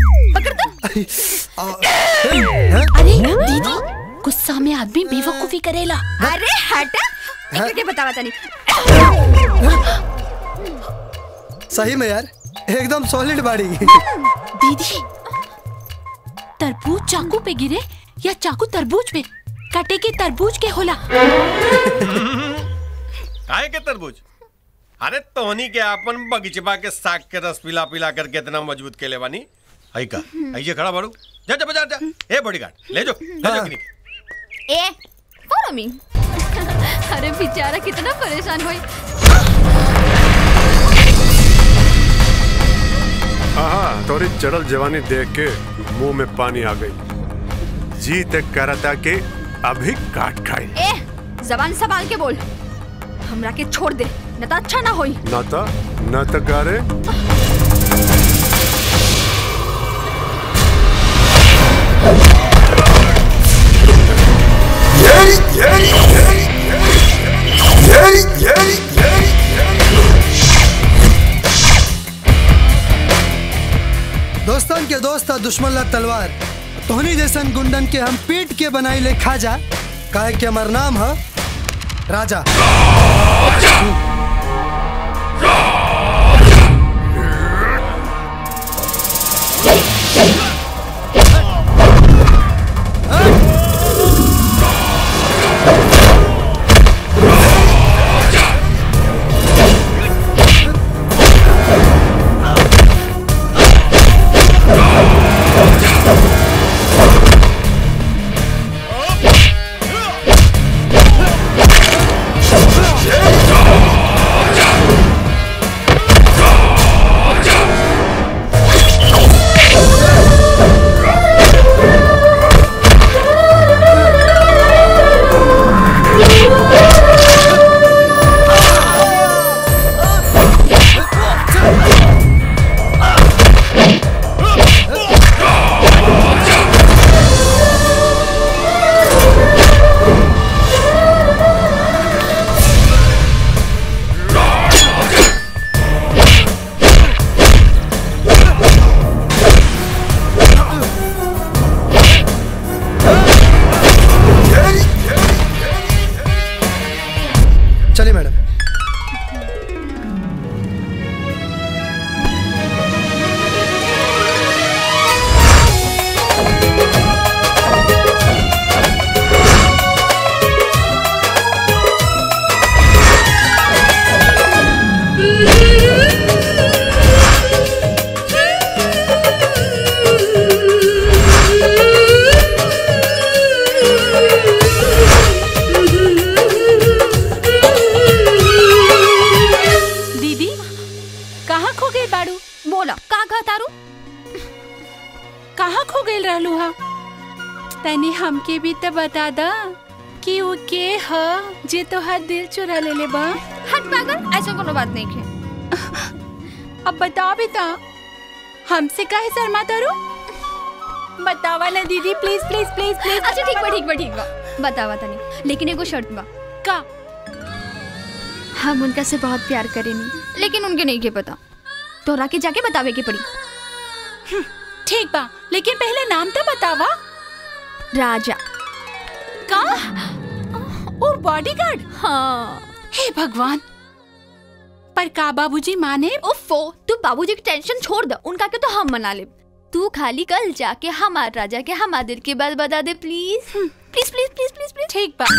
पकड़ दो अरे दीदी गुस्सा में आदमी बेवकूफी करेला अरे हटा हाँ? के बतावा तनी सही में यार एकदम सॉलिड बाड़ी दीदी तरबूज चाकू पे गिरे या चाकू तरबूज पे कटे के तरबूज के होला काहे के तरबूज अरे तोहनी के अपन बगीचबा के साग के रस पिला पिला करके इतना मजबूत के ले बानी आई का आइए खड़ा बाड़ू जा जा बाजार जा ए बॉडीगार्ड ले जो ले जो किनी ए फॉलो मी अरे बेचारा कितना परेशान हुई हाँ तोरी चढ़ल जवानी देख के मुंह में पानी आ गई जी तक करता के अभी काट खाई ए जबान संभाल के बोल हमरा के छोड़ दे न तो अच्छा ना होई न तो न तो गारे दोस्तन के दोस्त और दुश्मन ला तलवार तोहनी जैसन गुंडन के हम पीट के बनाई ले खाजा काहे के हमार नाम है राजा चलिए मैडम दीदी कहाँ खो गई बाड़ू बोला का कहा तारू कहाँ खो गई रहलू हा तनी हमके भी तो बता दा कि वो के ह जे तोहार दिल चुरा ले ले बा हट पागल ऐसा कोनो बात नहीं है अब बता भी ता हमसे काहे शर्मा तारू बतावा ना दीदी प्लीज प्लीज प्लीज प्लीज अच्छा ठीक बा ठीक बा ठीक बा बतावा तनी लेकिन एगो शर्त बा का हम उनका से बहुत प्यार करेनी लेकिन उनके नहीं के पता तोरा के जाके बतावे के पड़ी ठीक बा लेकिन पहले नाम तो बतावा राजा का ओ बॉडीगार्ड हाँ हे भगवान पर का बाबूजी माने उफो तू बाबूजी की टेंशन छोड़ दे उनका के तो हम मना ले तू खाली कल जाके हमार राजा के हमार दिल की बात बता दे please please please please please please ठीक बा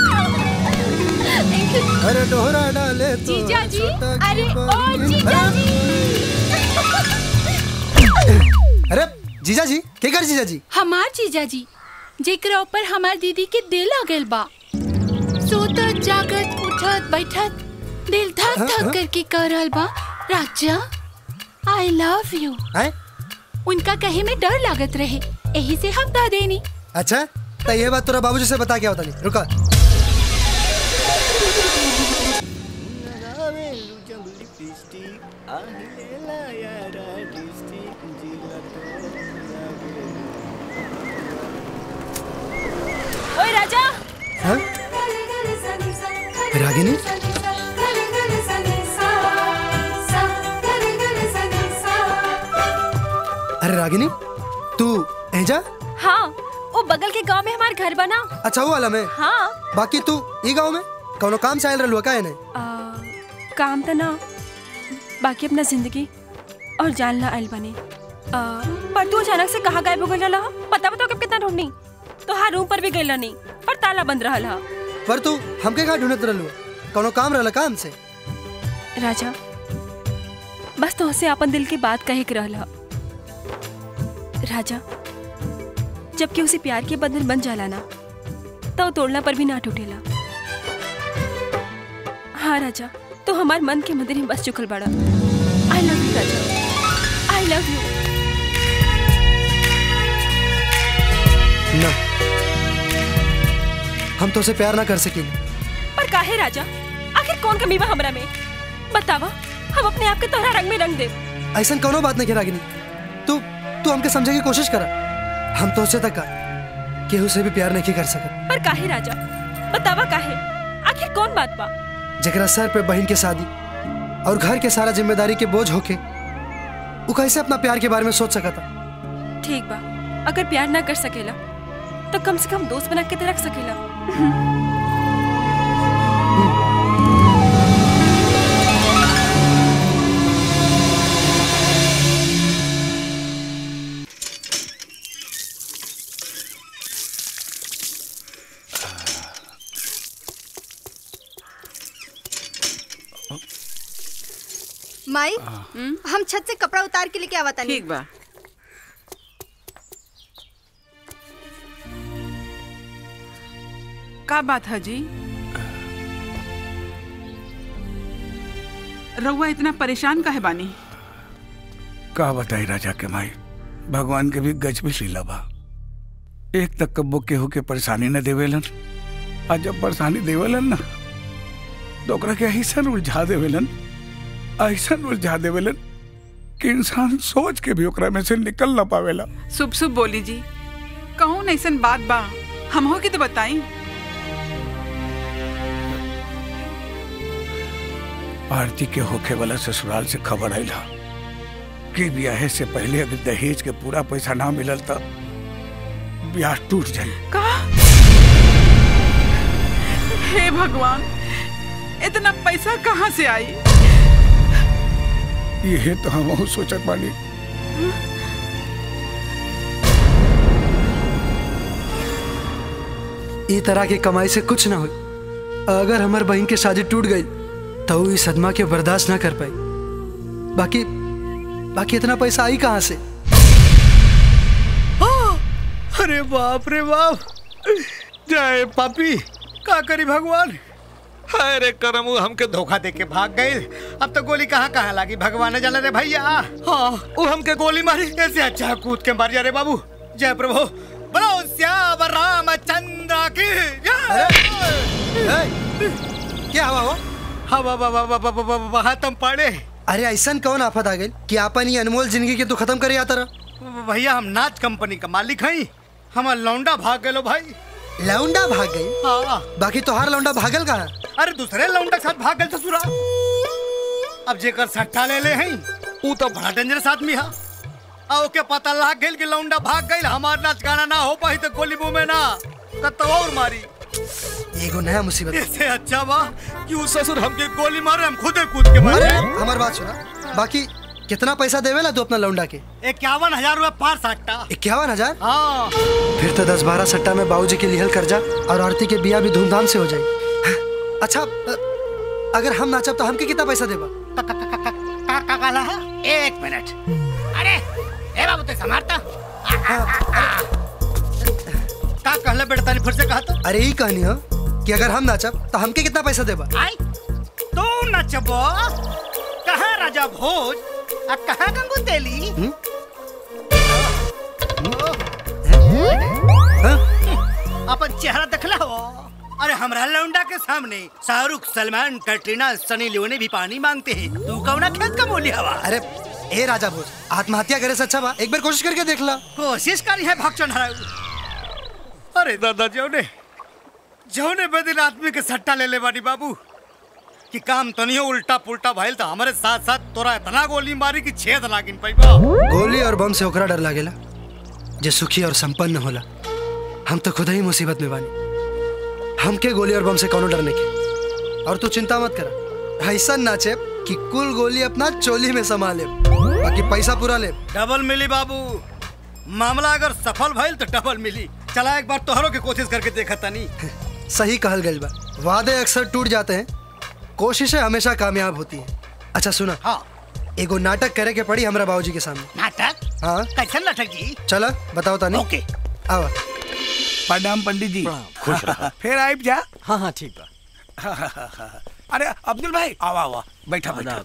अरे डोहरा डाले तो जीजा जी छोटा अरे की ओ बात- जीजा जी अरे जीजा जी के कर जीजा जी हमार जीजा जी जेकरा ऊपर हमार दीदी के दिल आ गइल बा सोतत जागत उठत बैठत दिल धक धक करके कर रहल बा राजा आई लव यू हैं उनका कहे में डर लागत रहे यही से हम कह देनी अच्छा तो ये बात तोरा बाबूजी से बता के होता नहीं रुका ओए राजा हाँ? रागिनी अरे रागिनी तू एजा हाँ वो बगल के गांव में हमार घर बना अच्छा वो वाला में हाँ बाकी तू ई गाँव में कौनो काम से आयल रहलुआ का नहीं आ, काम तो ना बाकी अपना जिंदगी और जानना आयल बने आ, पर तू अचानक से कहाँ गायब हो गई रहा पता बताओ कब कितना ढूंढनी तो हाँ रूम पर भी गई नहीं पर ताला बंद रहा हा। पर तू हमके कहाँ ढूंढत रहलुआ कौनो काम रहला का हमसे राजा बस तो से अपन दिल की बात कहे के रहला राजा जबकि उसे प्यार के बंधन बन जाला ना तो तोड़ना पर भी ना टूटेला हाँ राजा तो हमार मन के मंदिर में बस चुकल बड़ा आई लव यू राजा आई लव यू ना हम तो उसे प्यार ना कर सकेंगे पर काहे राजा आखिर कौन कमी बा हमरा में बतावा हम अपने आप के तोहरा रंग में रंग दे ऐसा कौनो बात नहीं रागिनी तू तू हमके समझे की कोशिश करा हम तो उसे तक केहू से भी प्यार नहीं कर सकत पर काहे राजा बतावा काहे आखिर कौन बात बा जकरा सर पे बहन के शादी और घर के सारा जिम्मेदारी के बोझ होके वो कैसे अपना प्यार के बारे में सोच सकता ठीक बा अगर प्यार ना कर सकेला तो कम से कम दोस्त बना के तो रख सकेला माई हम छत से कपड़ा उतार के लेके आवता ठीक बा का बात है जी रउआ इतना परेशान काहे बानी का बताई राजा के माई भगवान के भी गज भी लीला बा एक तक कब्बो केहू के परेशानी न देवेलन आ जब परेशानी देवेलन ना तो ओकरा के ऐसन उलझा देवेलन ऐसन उलझा देवेलन कि इंसान सोच के भी ओकरा में से निकल ना पावेला शुभ शुभ बोली जी कहूँ ऐसन बात बा हम हो के तो बताई आरती के होखे वाला ससुराल से खबर आयल हा कि ब्याहे से पहले अगर दहेज के पूरा पैसा ना मिलल तो ब्याह टूट जाई का हे भगवान इतना पैसा कहाँ से आई ये तो हम सोचत बानी ई तरह की कमाई से कुछ ना हो अगर हमार बहन की शादी टूट गई तो वो इस सदमा के बर्दाश्त ना कर पाई बाकी बाकी इतना पैसा आई कहाँ से अरे बाप रे बाप जय पापी का करी भगवान अरे करमू हमके धोखा दे के भाग गए अब तो गोली कहाँ कहाँ लागी भगवान ने जाने रे भैया हाँ वो हमके गोली मारी ऐसे अच्छा कूद के मार जा रे बाबू जय प्रभु बोलो श्याम रामचंद्र की जय क्या हुआ हो हवा हवा हवा हवा वहाँ तुम पड़े अरे ऐसा कौन आफत आ गई कि आपन ये अनमोल जिंदगी के तू खत्म करे आता रहा भैया हम नाच कंपनी का मालिक हई हमार लौंडा भाग गए भाई लौंडा भाग गई हाँ बाकी तोहार लौंडा भागल कहाँ अरे दूसरे लौंडा के साथ भाग गए ससुरा अब जेकर सट्टा ले ले हई ऊ तो बड़ा डेंजरस आदमी है आ ओके पता लाग गइल कि लौंडा भाग गइल हमार नाच गाना ना हो पाई तो गोली मुंह में ना कत्तो और मारी एगो नया मुसीबत इससे अच्छा बा कि ऊ ससुर हमके गोली मारे हम खुदे कूद के मारे अरे हमार बात सुना बाकी कितना पैसा देवेला तू अपना लौंडा के इक्यावन हजार रूपए पार सट्टा इक्यावन हजार हाँ फिर तो दस बारह सट्टा में बाबूजी के लिहल कर्जा और आरती के बिया भी धूमधाम से हो जाए अच्छा अ, अगर हम नाचब तो हमके कितना पैसा देबा का का काला है एक मिनट अरे ए बाबू ते समारता का कहले बेटा तानी फिर से कहा तो अरे यही कहानी हो कि अगर हम नाचब तो हमके कितना पैसा देबा आई तू नचबो कहाँ राजा भोज आ कहाँ गंगू तेली अपन चेहरा देखला हो अरे हमरा लौंडा के सामने शाहरुख सलमान कैटरीना सनी लियोने भी पानी मांगते हैं तू कौना खेत का बोली हवा अरे ए राजा भोज आत्महत्या करे से अच्छा बा एक बार कोशिश करके देख ला कोशिश करी है भक्षण हराऊ अरे दादा जौने जौने बेदिन आदमी के सट्टा ले ले बानी बाबू कि काम तनियो उल्टा पुल्टा भइल तो हमारे साथ साथ तोरा इतना गोली मारी कि छेद लागिन पैबा गोली और बम से ओकरा डर लागेला जे सुखी और संपन्न होला हम तो खुद ही मुसीबत में बानी हमके गोली और बम से कौनो डरने के और तू चिंता मत करा ऐसा नाचे कि कुल गोली अपना चोली में समा ले बाकी पैसा पूरा ले डबल मिली बाबू मामला अगर सफल भइल तो डबल मिली चला एक बार तोहरों की कोशिश करके देखा तनी सही कहल गई बा वादे अक्सर टूट जाते हैं कोशिशें हमेशा कामयाब होती हैं अच्छा सुना हाँ एगो नाटक करे के पड़ी हमरा बाबूजी के सामने नाटक हाँ कैसन नाटक जी चला बताओ तानी ओके आवा प्रणाम पंडित जी खुश रहा फिर आइब जा हाँ हाँ ठीक बा अरे अब्दुल भाई आवा आवा बैठा बैठा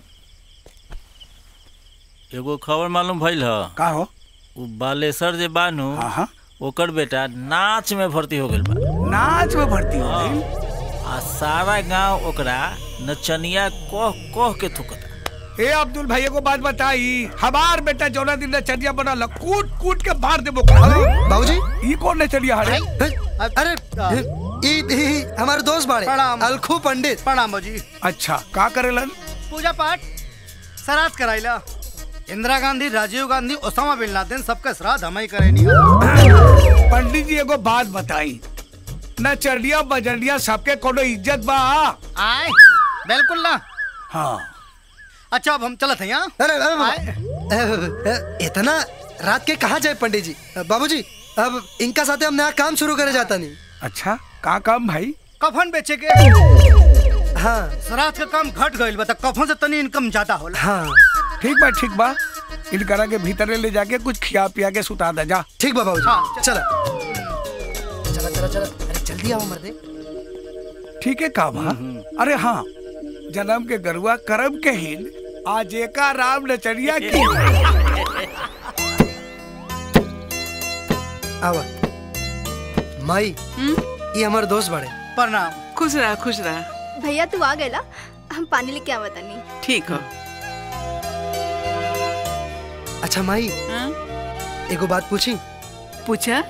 एगो खबर मालूम भइल ह का हो उ बालेसर जे बानू हाँ हाँ ओकर बेटा नाच में भर्ती हो गेल बा नाच में भर्ती हो गई आ सारा गांव ओकरा नचनिया कह कह के थुकता ए अब्दुल भाई को बात बताई हमार बेटा जौना दिन नचनिया बनल कूट कूट के मार दे बाबूजी ई कौन नचनिया हरे अरे ई ई हमारे दोस्त बाड़े प्रणाम। अलखू पंडित प्रणाम जी अच्छा का करेलन पूजा पाठ श्राद्ध कराइला Indira Gandhi Rajiv Gandhi Osama bin Laden सबका श्राद्ध हम ही करेनी पंडित जी एगो बात बताई नचनिया बजनिया सबके कोनो इज्जत बा आए बिल्कुल ना हाँ अच्छा अब हम चलत हैं यहाँ अरे अरे, अरे, इतना रात के कहाँ जाए पंडित जी बाबूजी अब इनका साथे हम नया काम शुरू करे जाता नहीं अच्छा का काम भाई कफन बेचे के हाँ श्राद्ध का काम घट गइल बता कफन से तनी इनकम ज्यादा होला हाँ ठीक बा ठीक बा इनकरा के भीतर ले जाके कुछ खिया पिया के सुता दे जा ठीक बा बाबूजी हाँ, चला चला चला चला अरे जल्दी आओ मर्दे ठीक है का बा अरे हाँ जन्म के गरुआ करम के हिन आज एका राम नचनिया की आवा माई ये हमारे दोस्त बड़े प्रणाम खुश रहा खुश रहा भैया तू आ गए हम पानी लेके आवा तनी ठीक हो अच्छा माई हाँ? एगो बात पूछी पूछा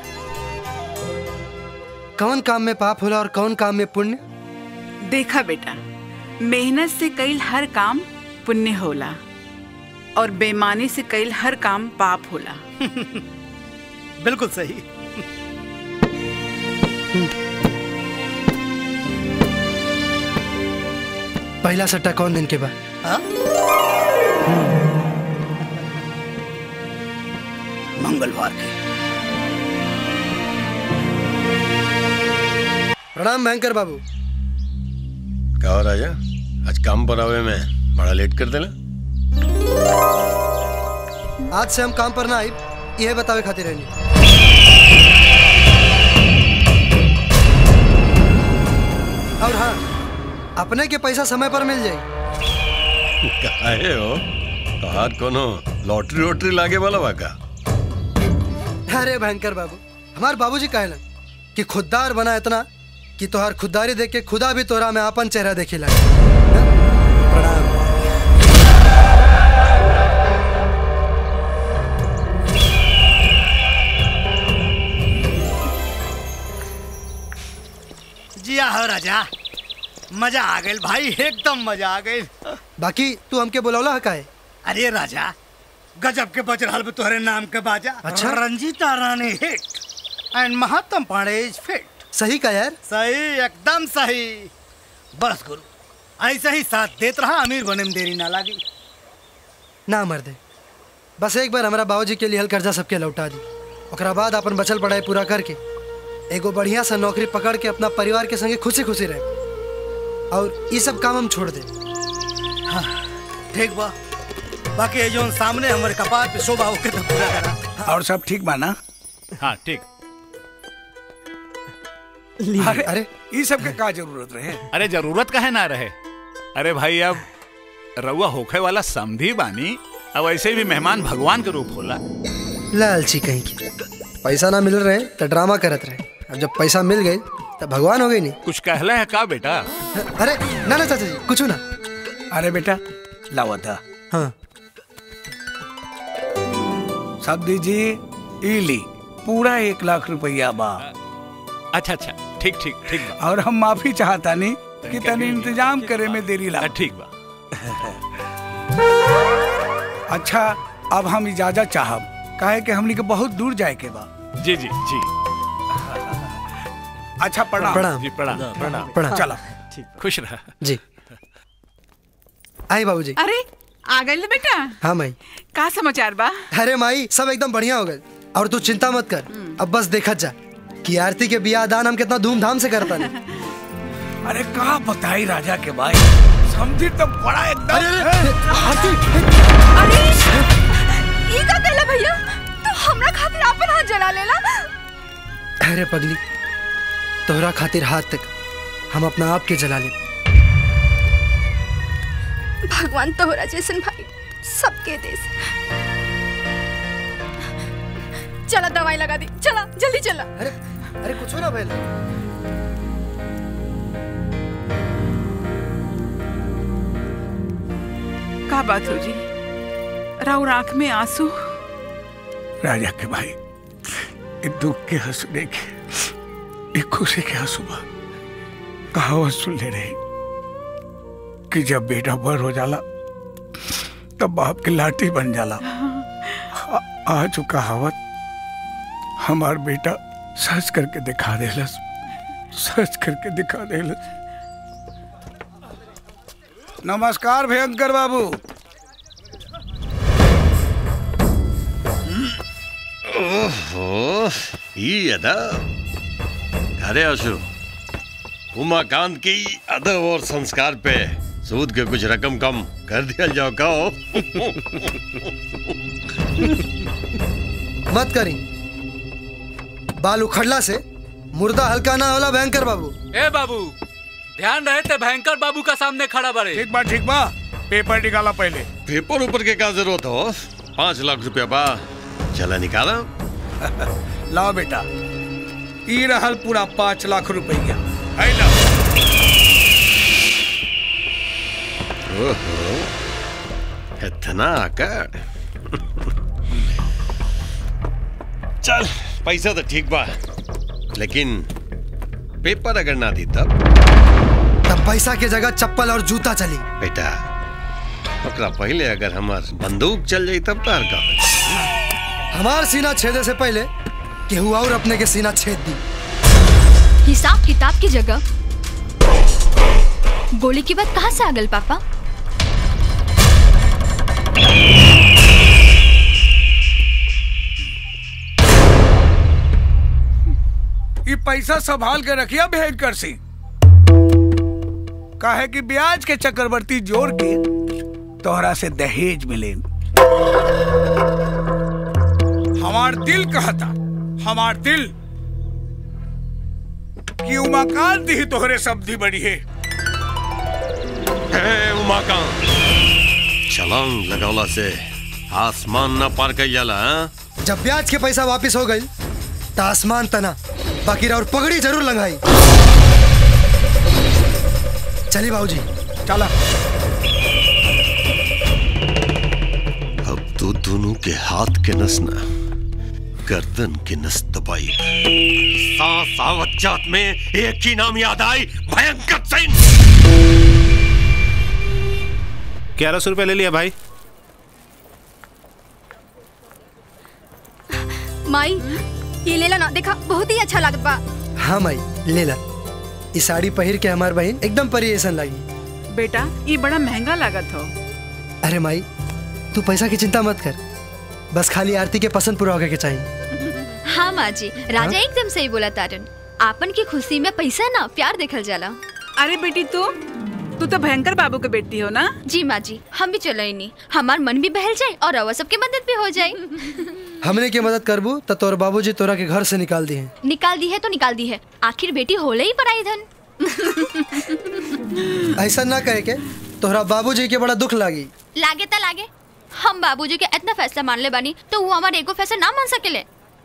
कौन काम में पाप होला और कौन काम में पुण्य देखा बेटा मेहनत से कईल हर काम पुण्य होला और बेईमानी से कईल हर काम पाप होला बिल्कुल सही पहला सट्टा कौन दिन के बाद हाँ? मंगलवार के प्रणाम भयंकर बाबू क्या हो राजा आज काम पर आवे में बड़ा लेट कर देला आज से हम काम पर ना आई यह बतावे खातिर रहनी और हाँ अपने के पैसा समय पर मिल जाए काहे हो तोहार कोनो लॉटरी वोटरी लागे वाला बा का अरे भयंकर बाबू हमार बाबूजी कहलन कि खुददार बना इतना कि तोहार खुददारी देख के खुदा भी तोरा में अपन चेहरा देखे लगे प्रणाम जिया हो राजा मजा आ गई भाई एकदम मजा आ गई बाकी तू हमके बुलौला है काहे अरे राजा गजब के बज रहल बा तोहरे नाम के बाजा अच्छा? रंजीता रानी हिट एंड महात्म पांडे इज फिट सही का यार सही एकदम सही बस गुरु ऐसे ही साथ देत रहा अमीर बने में देरी ना लागी ना मर्दे बस एक बार हमारा बाबूजी के लिए हल कर्जा सबके लौटा दी ओकरा बाद अपन बचल पढ़ाई पूरा करके एगो बढ़िया सा नौकरी पकड़ के अपना परिवार के संगे खुशी खुशी रहे और ये सब काम हम छोड़ दे हाँ ठीक बा बाकी ये जो सामने हमारे कपार पे शोभा होके तो पूरा करा और सब ठीक बा ना हाँ ठीक अरे अरे ये सब के का जरूरत रहे अरे जरूरत का है ना रहे अरे भाई अब रउआ होखे वाला समधी बानी अब ऐसे भी मेहमान भगवान के रूप होला लालची कहीं की पैसा ना मिल रहे तो ड्रामा करत रहे अब जब पैसा मिल गई तो भगवान हो गई नहीं कुछ कहला है का बेटा अरे ना ना चाचा जी कुछ ना अरे बेटा लावा था हाँ सब दीजिए ई ली पूरा एक लाख रुपया बा अच्छा अच्छा ठीक ठीक ठीक बा और हम माफी चाहता नहीं कि तनी इंतजाम करे में देरी ला ठीक बा अच्छा अब हम इजाजत चाहब काहे कि हमनी के बहुत दूर जाए के बा जी जी जी अच्छा प्रणाम प्रणाम। जी प्रणाम प्रणाम प्रणाम। चला खुश रहा जी आई बाबूजी अरे आ गई बेटा हाँ माई का समाचार बा अरे माई सब एकदम बढ़िया हो गए और तू चिंता मत कर अब बस देखत जा कि आरती के बियाह दान हम कितना धूमधाम से करता नहीं अरे कहा बताई राजा के भाई समझी तो बड़ा एकदम आरती अरे ई का कहला भैया तू हमरा खातिर आपन हाथ जला लेला अरे पगली तोहरा खातिर हाथ तक हम अपना आप के जला ले भगवान तोहरा जैसन भाई सबके देश चला दवाई लगा दी चला जल्दी चला अरे अरे कुछ ना भैया का बात हो जी राउर आंख में आंसू राजा के भाई ये दुख के हंसू देखे ये खुशी के हंसू बा कहावत सुन ले रही कि जब बेटा बड़ हो जाला तब बाप की लाठी बन जाला आ- आज वो कहावत हमार बेटा सच करके दिखा देलस सच करके दिखा देलस नमस्कार भयंकर बाबू ओहो ये अदब अरे अशु उमाकांत की अदब और संस्कार पे सूद के कुछ रकम कम कर दिया जाओ कहो मत करी बाल उखड़ला से मुर्दा हल्का ना होला भयंकर बाबू ए बाबू ध्यान रहे ते भयंकर बाबू का सामने खड़ा बड़े ठीक बा ठीक बा पेपर निकाला पहले पेपर ऊपर के क्या जरूरत हो पाँच लाख रुपया बा चला निकाला लाओ बेटा ई रहल पूरा पाँच लाख रुपया ओहो इतना आकर चल पैसा तो ठीक बा लेकिन पेपर अगर ना दी तब तब पैसा के जगह चप्पल और जूता चली बेटा ओकरा पहले अगर हमार बंदूक चल जाई तब तार का हमार सीना छेदे से पहले केहू और अपने के सीना छेद दी हिसाब किताब की जगह गोली की बात कहाँ से आ गल पापा ये पैसा संभाल के रखिया भयंकर सिंह काहे कि ब्याज के चक्रवर्ती जोड़ के तोहरा से दहेज मिले हमार दिल कहता हमार दिल कि उमाकांत ही तोहरे सब्जी बड़ी है हे उमाकांत छलांग लगौला से आसमान ना पार कर जाला हाँ? जब ब्याज के पैसा वापस हो गई तो आसमान तना बाकी और पगड़ी जरूर लंगाई चलिए बाबूजी चला अब तो दोनों के हाथ के नस ना गर्दन के नस दबाई सांस आवत जात में एक ही नाम याद आई भयंकर सिंह ग्यारह सौ रुपये ले लिया भाई माई ये लेला ना देखा बहुत ही अच्छा लागत बा हाँ माई ले ला ये साड़ी पहिर के हमार बहन एकदम परी ऐसा लगी बेटा ये बड़ा महंगा लागत हो अरे माई तू पैसा की चिंता मत कर बस खाली आरती के पसंद पूरा होगा के चाहिए हाँ माँ जी राजा एकदम सही बोला तारन आपन की खुशी में पैसा ना प्यार देखल जाला अरे बेटी तू तू तो भयंकर बाबू के बेटी हो ना जी माँ जी हम भी चलो नहीं हमार मन भी बहल जाए और रवा सबके मदद भी हो जाए हमने की मदद करबू तो तोर बाबूजी तोरा के घर से निकाल दिए निकाल दी है तो निकाल दी है आखिर बेटी होले ही पराई धन ऐसा ना कहे के तोहरा बाबूजी के बड़ा दुख लागी लागे ता लागे हम बाबूजी के इतना फैसला मान ले बानी तो वो हमारे एगो फैसला ना मान सकेले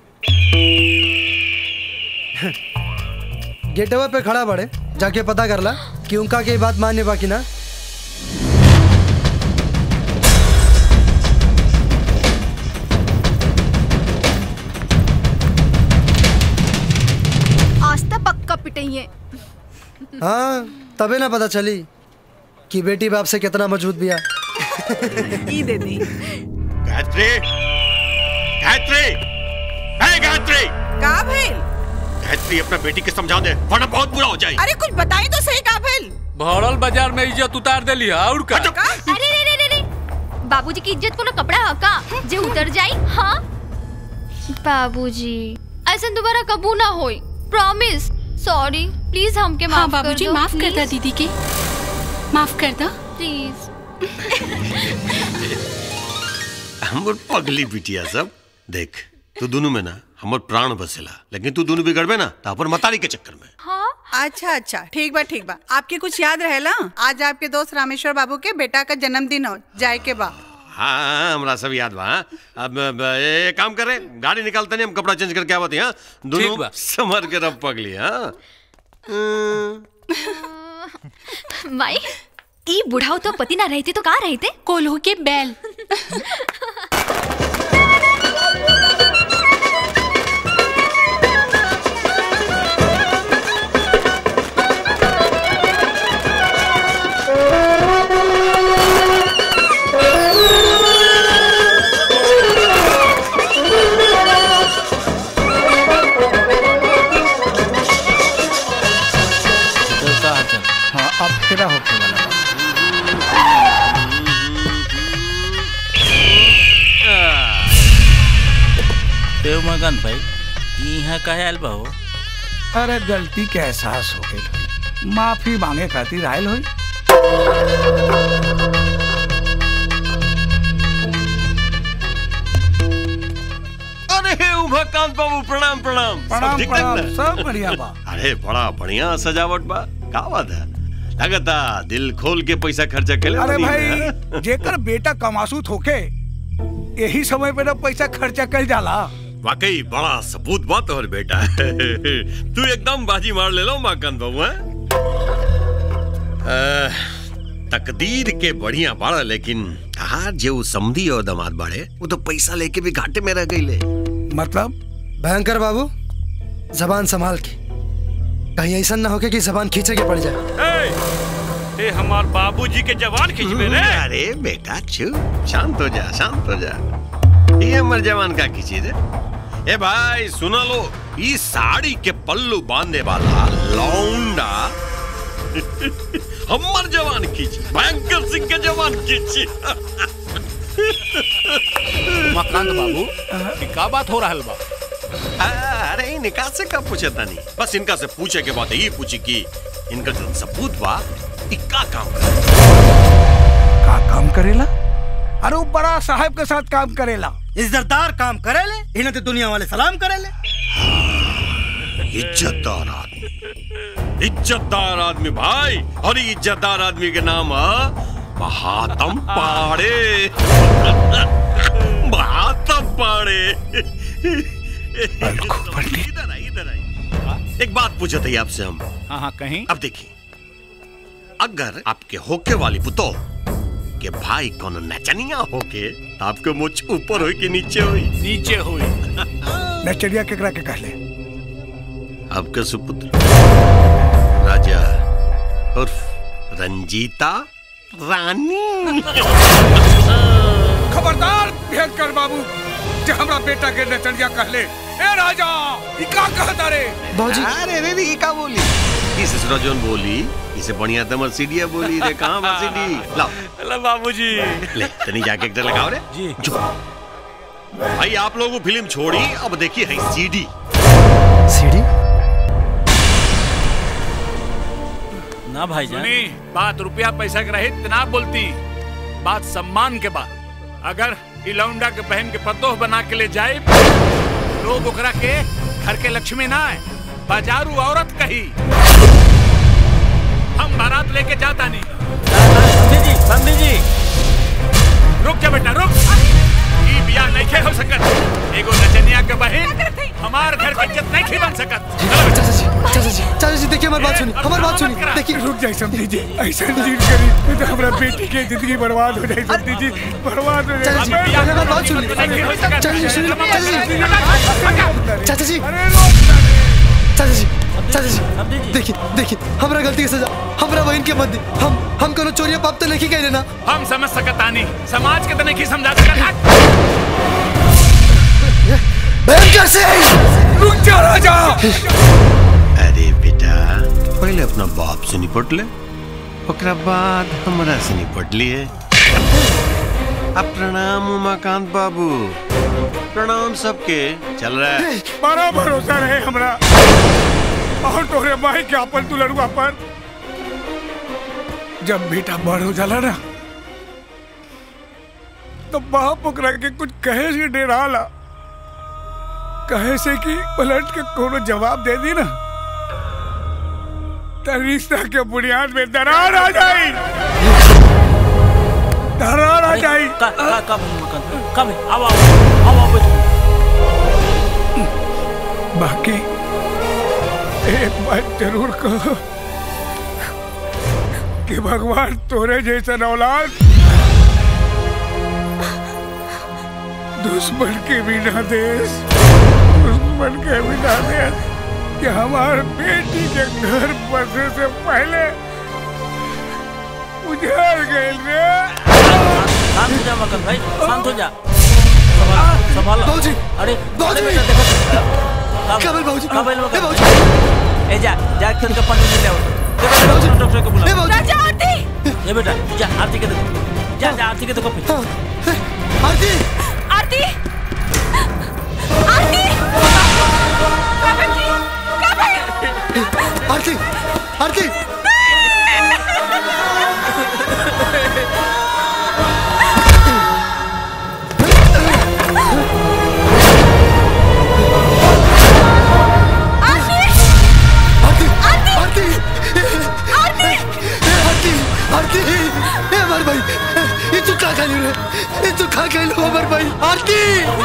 गेटवे पे खड़ा बड़े जाके पता कर ला कि उनका के बात मानने बाकी ना आज तक पक्का पिटाइए हाँ तबे ना पता चली कि बेटी बाप से कितना मजबूत बिया ई दे दी गायत्री गायत्री का भइल गायत्री अपना बेटी के समझा दे वरना बहुत बुरा हो जाए अरे कुछ बताई तो सही का भइल भरल बाजार में इज्जत उतार देली और का अरे रे रे रे रे बाबूजी की इज्जत कोनो कपड़ा ह का जे उतर जाई हाँ बाबूजी ऐसा दोबारा कबू ना होई प्रॉमिस सॉरी प्लीज हमके माफ हाँ कर बाबूजी दो माफ कर दा please. दीदी के माफ कर दा प्लीज हमर पगली बिटिया सब देख तू दोनों में ना हमर प्राण बसेला लेकिन तू दोनों बिगड़बे ना तो अपन मतारी के चक्कर में हाँ अच्छा अच्छा ठीक बा ठीक बा आपके कुछ याद रहेला आज आपके दोस्त रामेश्वर बाबू के बेटा का जन्मदिन हो जाए के बा हाँ हमरा सब याद बा हाँ? अब अब, ए काम करे गाड़ी निकालते नहीं हम कपड़ा चेंज करके आवत हैं दोनों समर के रब पगली हाँ माई ई बुढ़ाओ तो पति ना रहते तो कहाँ रहते कोल्हू के बैल हाँ अब फेरा होके वाला बा। देव मगन भाई यहाँ कहे आयल बा हो अरे गलती के एहसास हो गई माफी मांगे खातिर आयल होई अरे उमाकांत बाबू प्रणाम प्रणाम सब प्रणाम ठीक ठाक प्रणाम ना? सब बढ़िया बा अरे बड़ा बढ़िया सजावट बा का बात है लगता दिल खोल के पैसा खर्चा के अरे भाई जेकर बेटा कमासूत होके यही समय पे ना पैसा खर्चा कर जाला वाकई बड़ा सबूत बात और बेटा तू एकदम बाजी मार ले लो माकन बाबू हैं? अह, तकदीर के बढ़िया बाड़ा लेकिन हार जो समधी और दामाद बाड़े वो तो पैसा लेके भी घाटे में रह गई मतलब भयंकर बाबू जबान संभाल के कहीं ऐसा ना होके कि जबान खींचे के पड़ जाए ए हमार बाबूजी के जवान खींच में रे अरे बेटा चुप शांत हो जा शांत हो जा ये हमर जवान का खींची रे ए भाई सुना लो ई साड़ी के पल्लू बांधने वाला लौंडा हमर जवान खींची भयंकर सिंह के जवान खींची उमाकांत बाबू ई का बात हो रहल बा अरे इ निकाह से कब पूछे तानी बस इनका से पूछे के बात ये पूछी कि इनका जो सबूत बा इ का काम करे का काम करेला अरे वो बड़ा साहब के साथ काम करेला इज्जतदार काम करेले इन्हें तो दुनिया वाले सलाम करेले इज्जतदार आदमी इज्जतदार आदमी भाई और ये इज्जतदार आदमी के नाम है महात्म पाड़े महात्म पाड़े इधर आई इधर आई एक बात पूछे थे आपसे हम हाँ हाँ कहीं अब देखिए अगर आपके होके वाली पुतो के भाई कोनो नचनिया होके तो आपके मुझ ऊपर होई कि नीचे होई नीचे होई नचरिया केकरा के कहले आपका सुपुत्र राजा उर्फ रंजीता रानी खबरदार भयंकर बाबू जे हमरा बेटा के नचरिया कहले ए राजा ई का कहता रे अरे रे रे ये का बोली इस ससुराजोन बोली इसे बढ़िया तमर सीढ़िया बोली रे कहां बा सीढ़ी लाओ ला बाबूजी ले तनी जाके एक डर लगाओ रे जी भाई आप लोगों फिल्म छोड़ी अब देखिए है सीडी सीडी ना भाई सुनी बात रुपया पैसा के रहित ना बोलती बात सम्मान के बात अगर ई लौंडा के बहन के पतोह बना के ले जाए लोग ओकरा के घर के लक्ष्मी ना है बाजारू औरत कही हम बारात लेके जाता नहीं समझी जी समझी जी रुक जा बेटा रुक ई बियाह नहीं खे हो सकत एगो नचनिया के बहन हमार घर की इज्जत नहीं खे बन सकत चाचा जी चाचा जी चाचा जी देखिए हमारी बात सुनिए हमारी बात सुनिए देखिए रुक जाए समझी जी ऐसा जीत करी नहीं तो हमरा बेटी के जिंदगी बर्बाद हो जाए समझी जी बर्बाद हो चाचा जी जाए पहले हमारी बात सुनिए चाचा जी सुनिए चाचा जी चाचा जी चाचा जी चाचा जी देखिए देखिए हमरा गलती की सजा हमरा बहन के मत दी हम हम कोनो चोरिया पाप तो नहीं कह ना हम समझ सकत आनी समाज के तने की समझा सकत भयंकर से रुक जा अरे बेटा पहले अपना बाप से निपट ले ओकरा बाद हमरा से निपट लिए अब प्रणाम उमाकांत बाबू प्रणाम सबके चल रहा है बड़ा भरोसा रहे हमरा और तोरे भाई के अपन तू लड़ुआ पर जब बेटा बड़ हो जाला ना तो बाप ओकरा के कुछ कहे से डेराला कहे से कि पलट के कोनो जवाब दे दी ना तो रिश्ता के बुनियाद में दरार आ जाई दरार आ जाई का का का मकान का भाई आओ आओ आओ आओ बैठो बाकी एक बात जरूर कहो कि भगवान तोरे जैसा औलाद दुश्मन के बिना देश दुश्मन के बिना देश कि हमार बेटी के घर बसने से पहले उजाड़ गए रे शांत हो जा मकान भाई शांत हो जा संभाल संभाल बाबूजी अरे बाबूजी अरे बेटा देखो काबिल बाबूजी काबिल ए मकान बाबूजी ए जा जा खेल का पानी ले आओ देखो देखो डॉक्टर को बुला ए बाबूजी राजा आरती ये बेटा जा आरती के देखो जा जा आरती के देखो फिर आरती आरती आरती का बेटी का भाई आरती आरती आरती आरती आरती आरती आरती ए अमर भाई ये तू का खाली रे ये तू का खाली अमर भाई आरती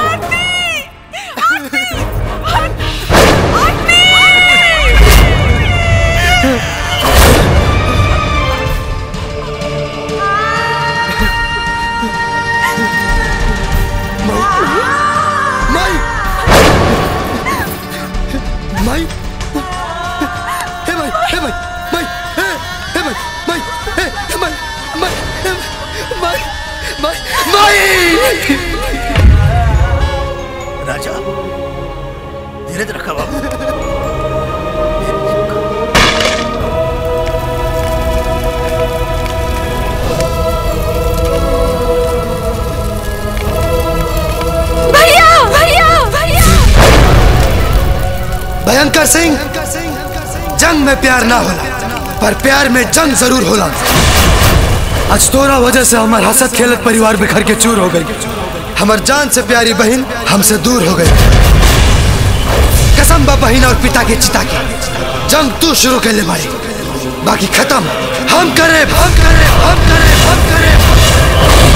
माई माई हे भाई हे भाई माई हे हे भाई माई हे हे माई माई हे माई माई माई राजा धीरज रखा बाबू भैया भैया भैया भयंकर सिंह जंग में प्यार ना होला पर प्यार में जंग जरूर होला आज तोरा वजह से हमार हसत खेलत परिवार बिखर के चूर हो गई हमार जान से प्यारी बहन हमसे दूर हो गई कसम बा बहन और पिता के चिता की जंग तू शुरू कर ले बाड़ी बाकी खत्म हम करे हम करे हम करे हम करे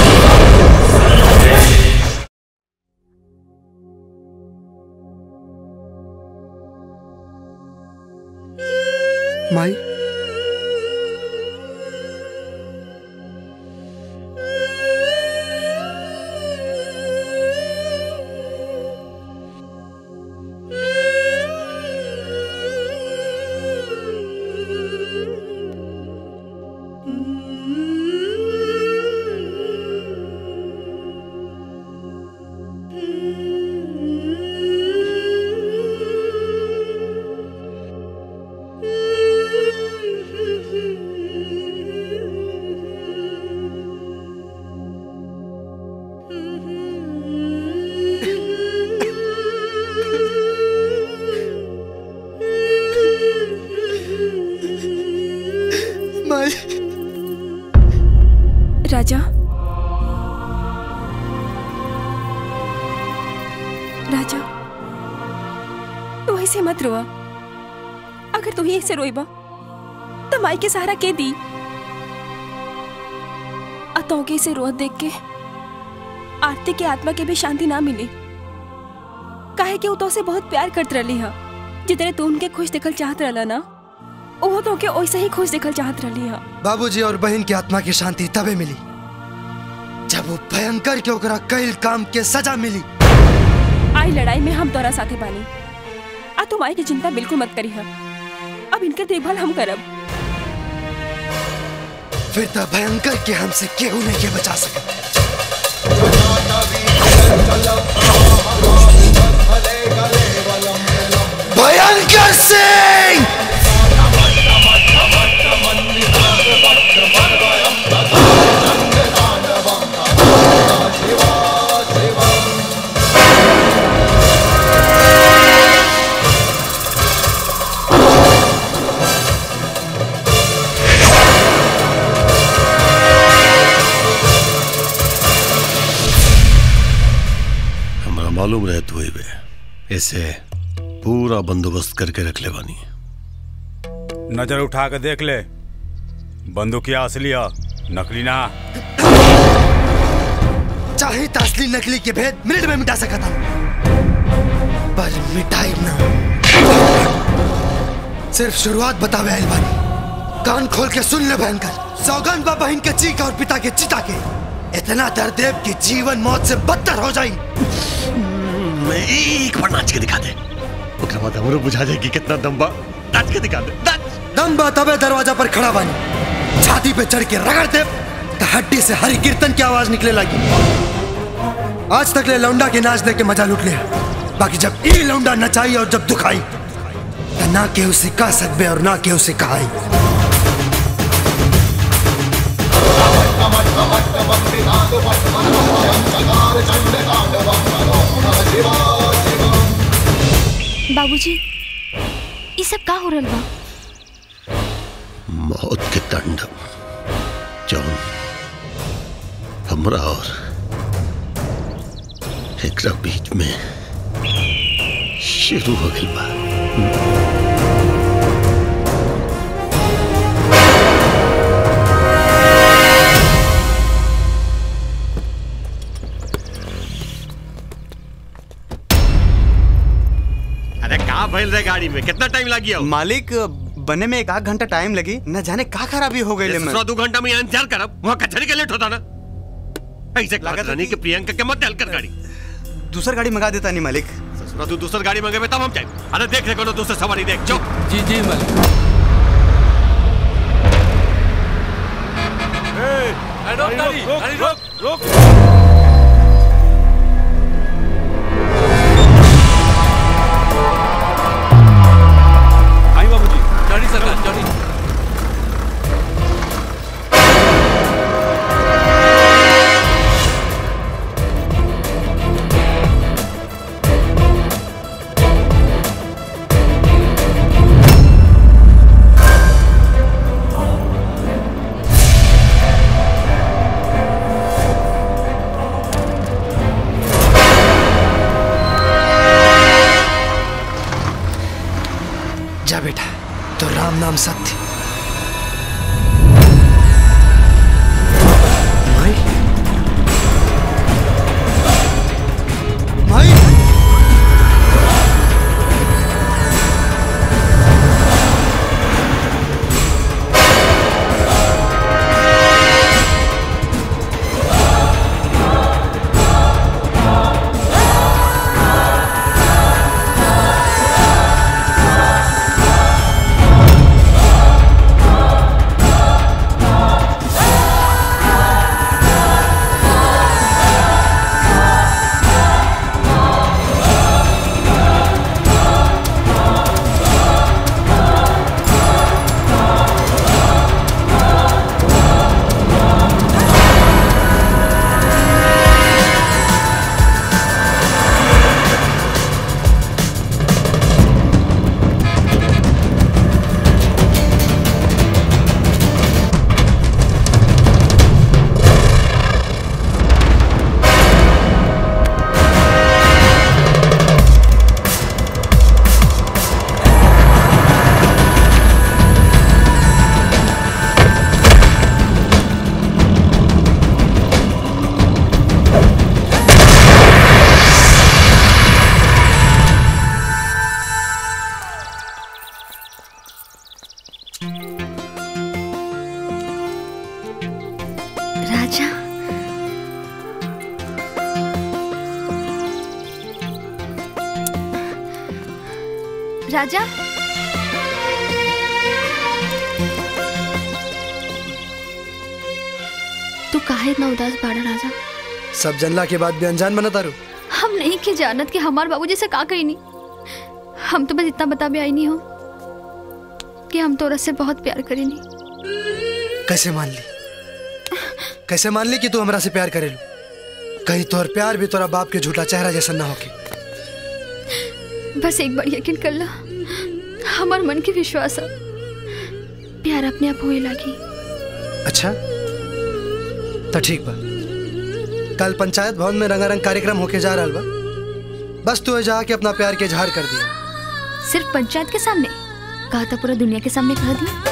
माई माई राजा राजा तू ऐसे मत रोआ अगर तू ही ऐसे रोइबा तो माई के सहारा के दी अतौके से रोत देख के आरती के आत्मा के भी शांति ना मिली काहे कि वो तो से बहुत प्यार करत रही है जितने तू उनके खुश देखल चाहत रहला ना वो तो के वैसे ही खुश देखल चाहत रही है बाबूजी और बहन की आत्मा की शांति तबे मिली जब वो भयंकर के ओकरा कई काम के सजा मिली आई लड़ाई में हम तोरा साथे बानी आ तुम आई की चिंता बिल्कुल मत करी अब इनके देखभाल हम करब फिर तो भयंकर के हमसे केहू नहीं के बचा सके भयंकर अमर सिंह हमरा मालूम रहे तू बे ऐसे पूरा बंदोबस्त करके रख ले बानी नजर उठा के देख ले बंदूकिया असली है नकली ना चाहे तो असली नकली के भेद मिनट में मिटा सकता पर मिटाई ना सिर्फ शुरुआत बतावे आइल बानी कान खोल के सुन ले भयंकर सौगंध बा बहन के चीख और पिता के चिता के इतना दर्द देव कि जीवन मौत से बदतर हो जाई मैं एक बार नाच के दिखा दे ओकरा बाद हमरो बुझा जाए कि कितना दम बा नाच के दिखा दे दम बा तबे दरवाजा पर खड़ा बानी छाती पे चढ़ के रगड़ दे तो हड्डी से हरी कीर्तन की आवाज निकले लगी आज तक ले लौंडा के नाच देख के मजा लूट लिया बाकी जब ई लौंडा नचाई और जब दुखाई तो ना केहू से कह सकबे और ना केहू से कहाई बाबूजी ये सब का हो रहल बा मौत के तांडव जौन हमरा और एकरा बीच में शुरू हो गई बा अरे का भइल रे गाड़ी में कितना टाइम लग गया मालिक बने में एक आध घंटा टाइम लगी न जाने का खराबी हो गई सौ दो घंटा में यहाँ इंतजार करब वहाँ कचहरी के लेट होता ना ऐसे लागत रानी के प्रियंका के मत डाल कर गाड़ी दूसर गाड़ी मंगा देता नहीं मालिक ससुरा तू दूसर गाड़ी मंगे तब हम जाए अरे देख ले कोनो दूसर सवारी देख चो जी जी मालिक रोक गाड़ी गाड़ी रोक रोक आई बाबूजी गाड़ी सरकार गाड़ी जा बेटा तो राम नाम सत्य माई माई राजा राजा तू काहे इतना उदास बाड़ा राजा सब जनला के बाद भी अनजान बना तारू हम नहीं के जानत कि हमार बाबूजी से का कही नहीं हम तो बस इतना बता भी आई नहीं हो कि हम तोरा से बहुत प्यार करेनी कैसे मान ली कैसे मान ली कि तू हमरा से प्यार करेलू कहीं तोहर प्यार भी तोरा बाप के झूठा चेहरा जैसा ना होके बस एक बार यकीन कर ला हमार मन के विश्वास है प्यार अपने आप होए लगी अच्छा तो ठीक बा कल पंचायत भवन में रंगारंग कार्यक्रम होके जा रहा बा बस तू जाके अपना प्यार के इजहार कर दिया सिर्फ पंचायत के सामने कहा था पूरा दुनिया के सामने कह दिया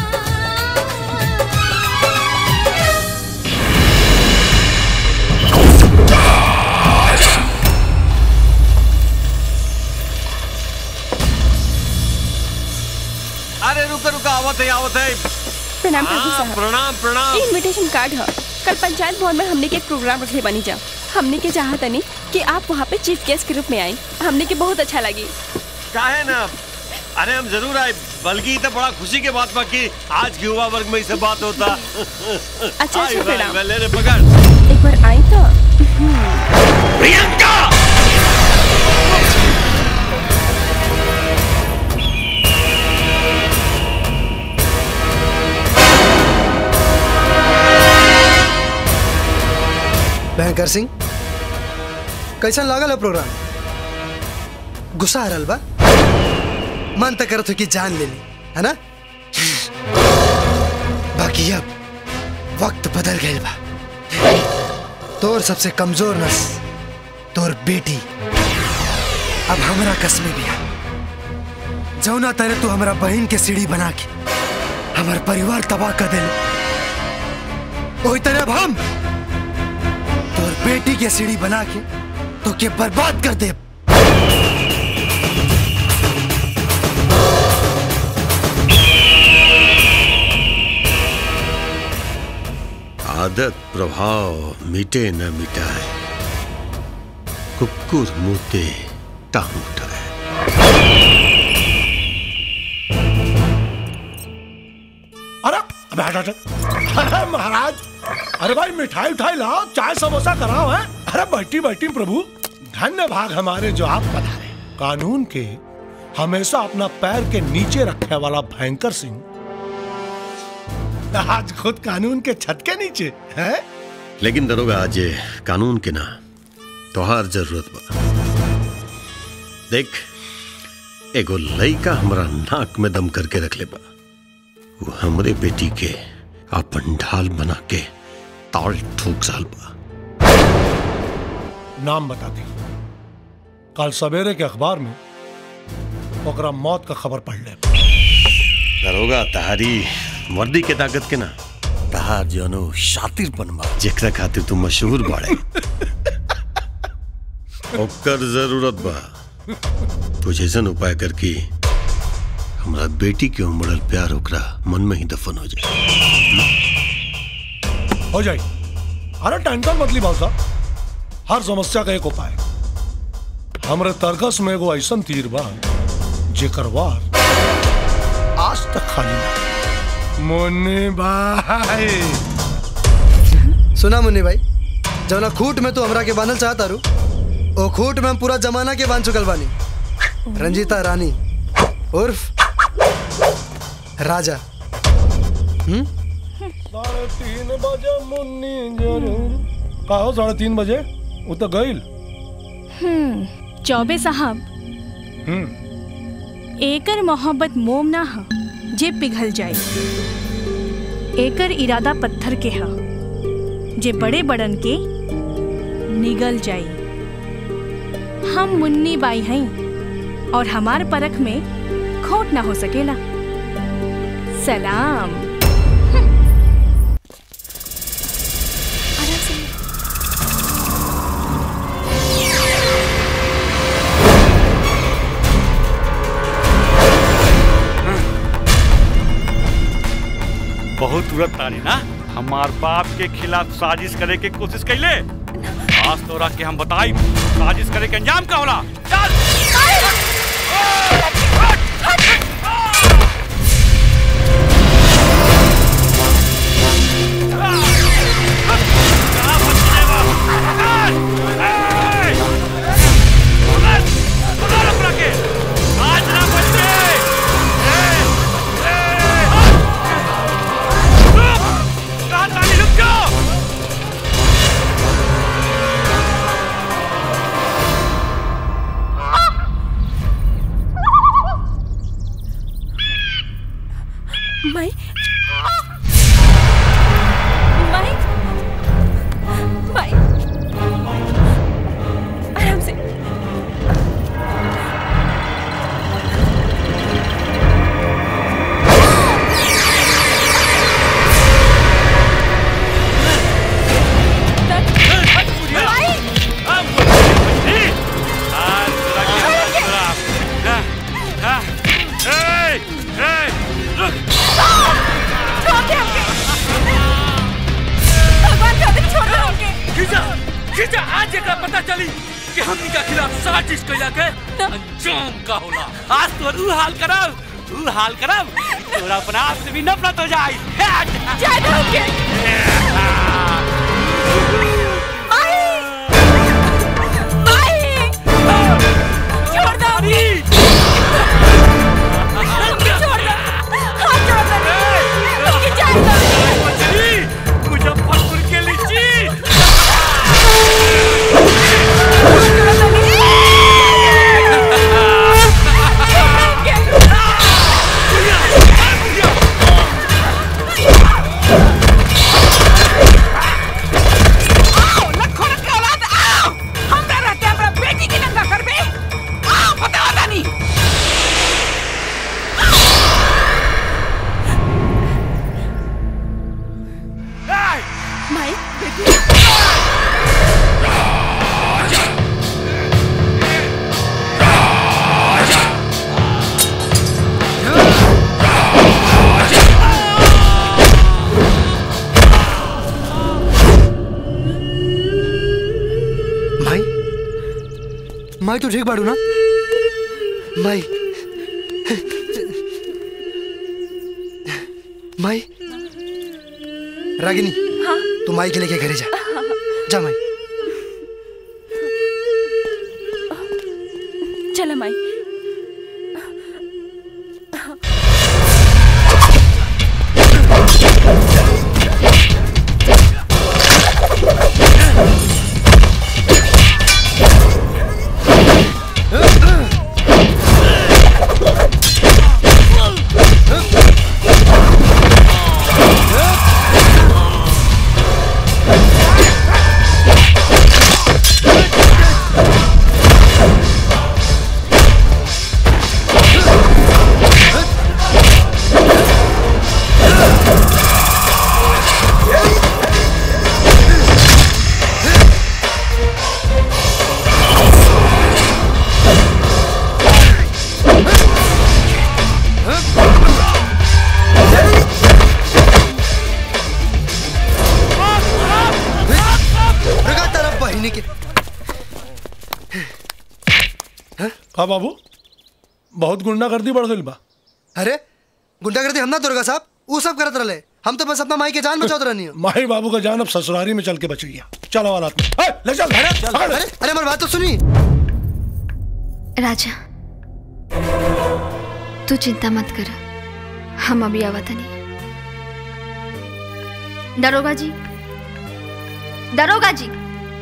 अरे रुका रुका आवत है आवत है प्रणाम प्रभु हाँ, साहब प्रणाम प्रणाम ये इनविटेशन कार्ड है कल पंचायत भवन में हमने के एक प्रोग्राम रखले बनी जा हमने के चाहत नहीं कि आप वहाँ पे चीफ गेस्ट के रूप में आए हमने के बहुत अच्छा लगी काहे ना अरे हम जरूर आए बल्कि तो बड़ा खुशी के बात बा कि आज के युवा वर्ग में इससे बात होता अच्छा, आई बा, प्रणाम। आई बा, ले रे पकड़ एक बार आई तो प्रियंका भयंकर सिंह कैसा लागल है प्रोग्राम गुस्सा आ रहल बा मन तक करत हो कि जान ले ली है ना बाकी अब वक्त बदल गए बा तोर सबसे कमजोर नस तोर बेटी अब हमरा कसमे भी है जौना तरह तू हमरा बहन के सीढ़ी बना के हमार परिवार तबाह कर देले वही तरह अब हम तोर बेटी के सीढ़ी बना के तो के बर्बाद कर दे आदत प्रभाव मिटे न मिटाए कुकुर मुते टांग उठाए अरे अबे हट हट अरे महाराज अरे भाई मिठाई उठाई लाओ चाय समोसा कराओ है अरे बैठी बैठी प्रभु धन्य भाग हमारे जो आप पधारे कानून के हमेशा अपना पैर के नीचे रखने वाला भयंकर सिंह आज खुद कानून के छत के नीचे है लेकिन दरोगा आज ये कानून के ना तोहार जरूरत बा देख एगो लइका हमरा नाक में दम करके रख ले बा वो हमरे बेटी के अपन ढाल बना के ताल ठोक साल बा नाम बता दी कल सवेरे के अखबार में ओकरा मौत का खबर पढ़ ले दरोगा तहारी वर्दी के ताकत के ना तहार जनो शातिर बनवा जेकरा खातिर तू मशहूर बाड़े ओकर जरूरत बा तू जैसन उपाय करके हमरा बेटी के उमड़ल प्यार ओकरा मन में ही दफन हो जाए हो जाए अरे टेंशन मत ली भाव साहब हर समस्या का एक उपाय हमरे तरकस में एगो ऐसन तीर बा जेकर वार आज तक खाली ना मुन्नी भाई सुना मुन्नी भाई जवना खूट में तू हमरा के बांधल चाहता रू ओ खूट में हम पूरा जमाना के बांध चुकल बानी रंजीता रानी उर्फ राजा हम्म साढ़े तीन बजे मुन्नी जरूर का हो साढ़े तीन बजे वो तो गईल हम्म चौबे साहब हम्म एकर मोहब्बत मोम ना ह जे पिघल जाए एकर इरादा पत्थर के ह जे बड़े बड़न के निगल जाए हम मुन्नी बाई हई और हमार परख में खोट ना हो सकेला सलाम बहुत तुरंत तारी ना हमार बाप के खिलाफ साजिश करे के कोशिश कैले आज तोरा के हम बताई साजिश करे के अंजाम का होला चल माई माई माई आराम से भगवान का दिन छोड़ दो हमके खींचा खींचा आज एकरा पता चली कि हमनी का खिलाफ साजिश कइला के अंजाम का होला आज तो रू हाल करब रू हाल करब तोरा अपना आप से भी नफरत हो जाई जाए दो हमके छोड़ दो हमके छोड़ दो हाथ छोड़ दो हमके जाए दो मुजफ्फरपुर के लीची माई माई माई तो ठीक बाड़ू ना माई माई रागिनी हाँ तू माई के लेके घरे जा जा माई चला माई रुका तेरा बहिनी के का बाबू बहुत गुंडागर्दी बढ़ गई बा अरे गुंडागर्दी हम ना दुर्गा साहब वो सब करत रहे हम तो बस अपना माई के जान बचावत रहनी माही बाबू का जान अब ससुरारी में चल के बचैया चलो वाला ए, ले चल अरे चल, अरे अरे हमारी बात तो सुनी राजा तू चिंता मत कर हम अभी आवत नहीं दरोगा जी दरोगा जी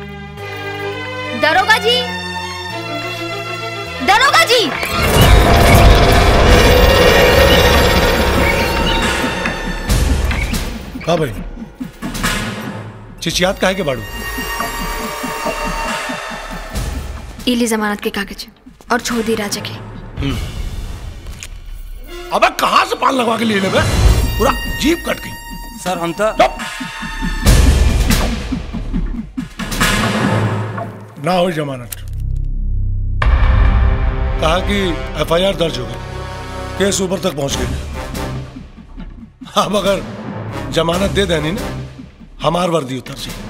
दरोगा जी दरोगा जी का भाई चिचियात काहे के बाड़ू इली जमानत के कागज और छोड़ दी राजा के अबे कहाँ से पान लगवा के लिए ले बे? पूरा जीप कट गई सर हम तो ना हो जमानत कहा कि एफआईआर दर्ज हो गई केस ऊपर तक पहुंच गई अब अगर जमानत दे देनी ना हमार वर्दी उतर सी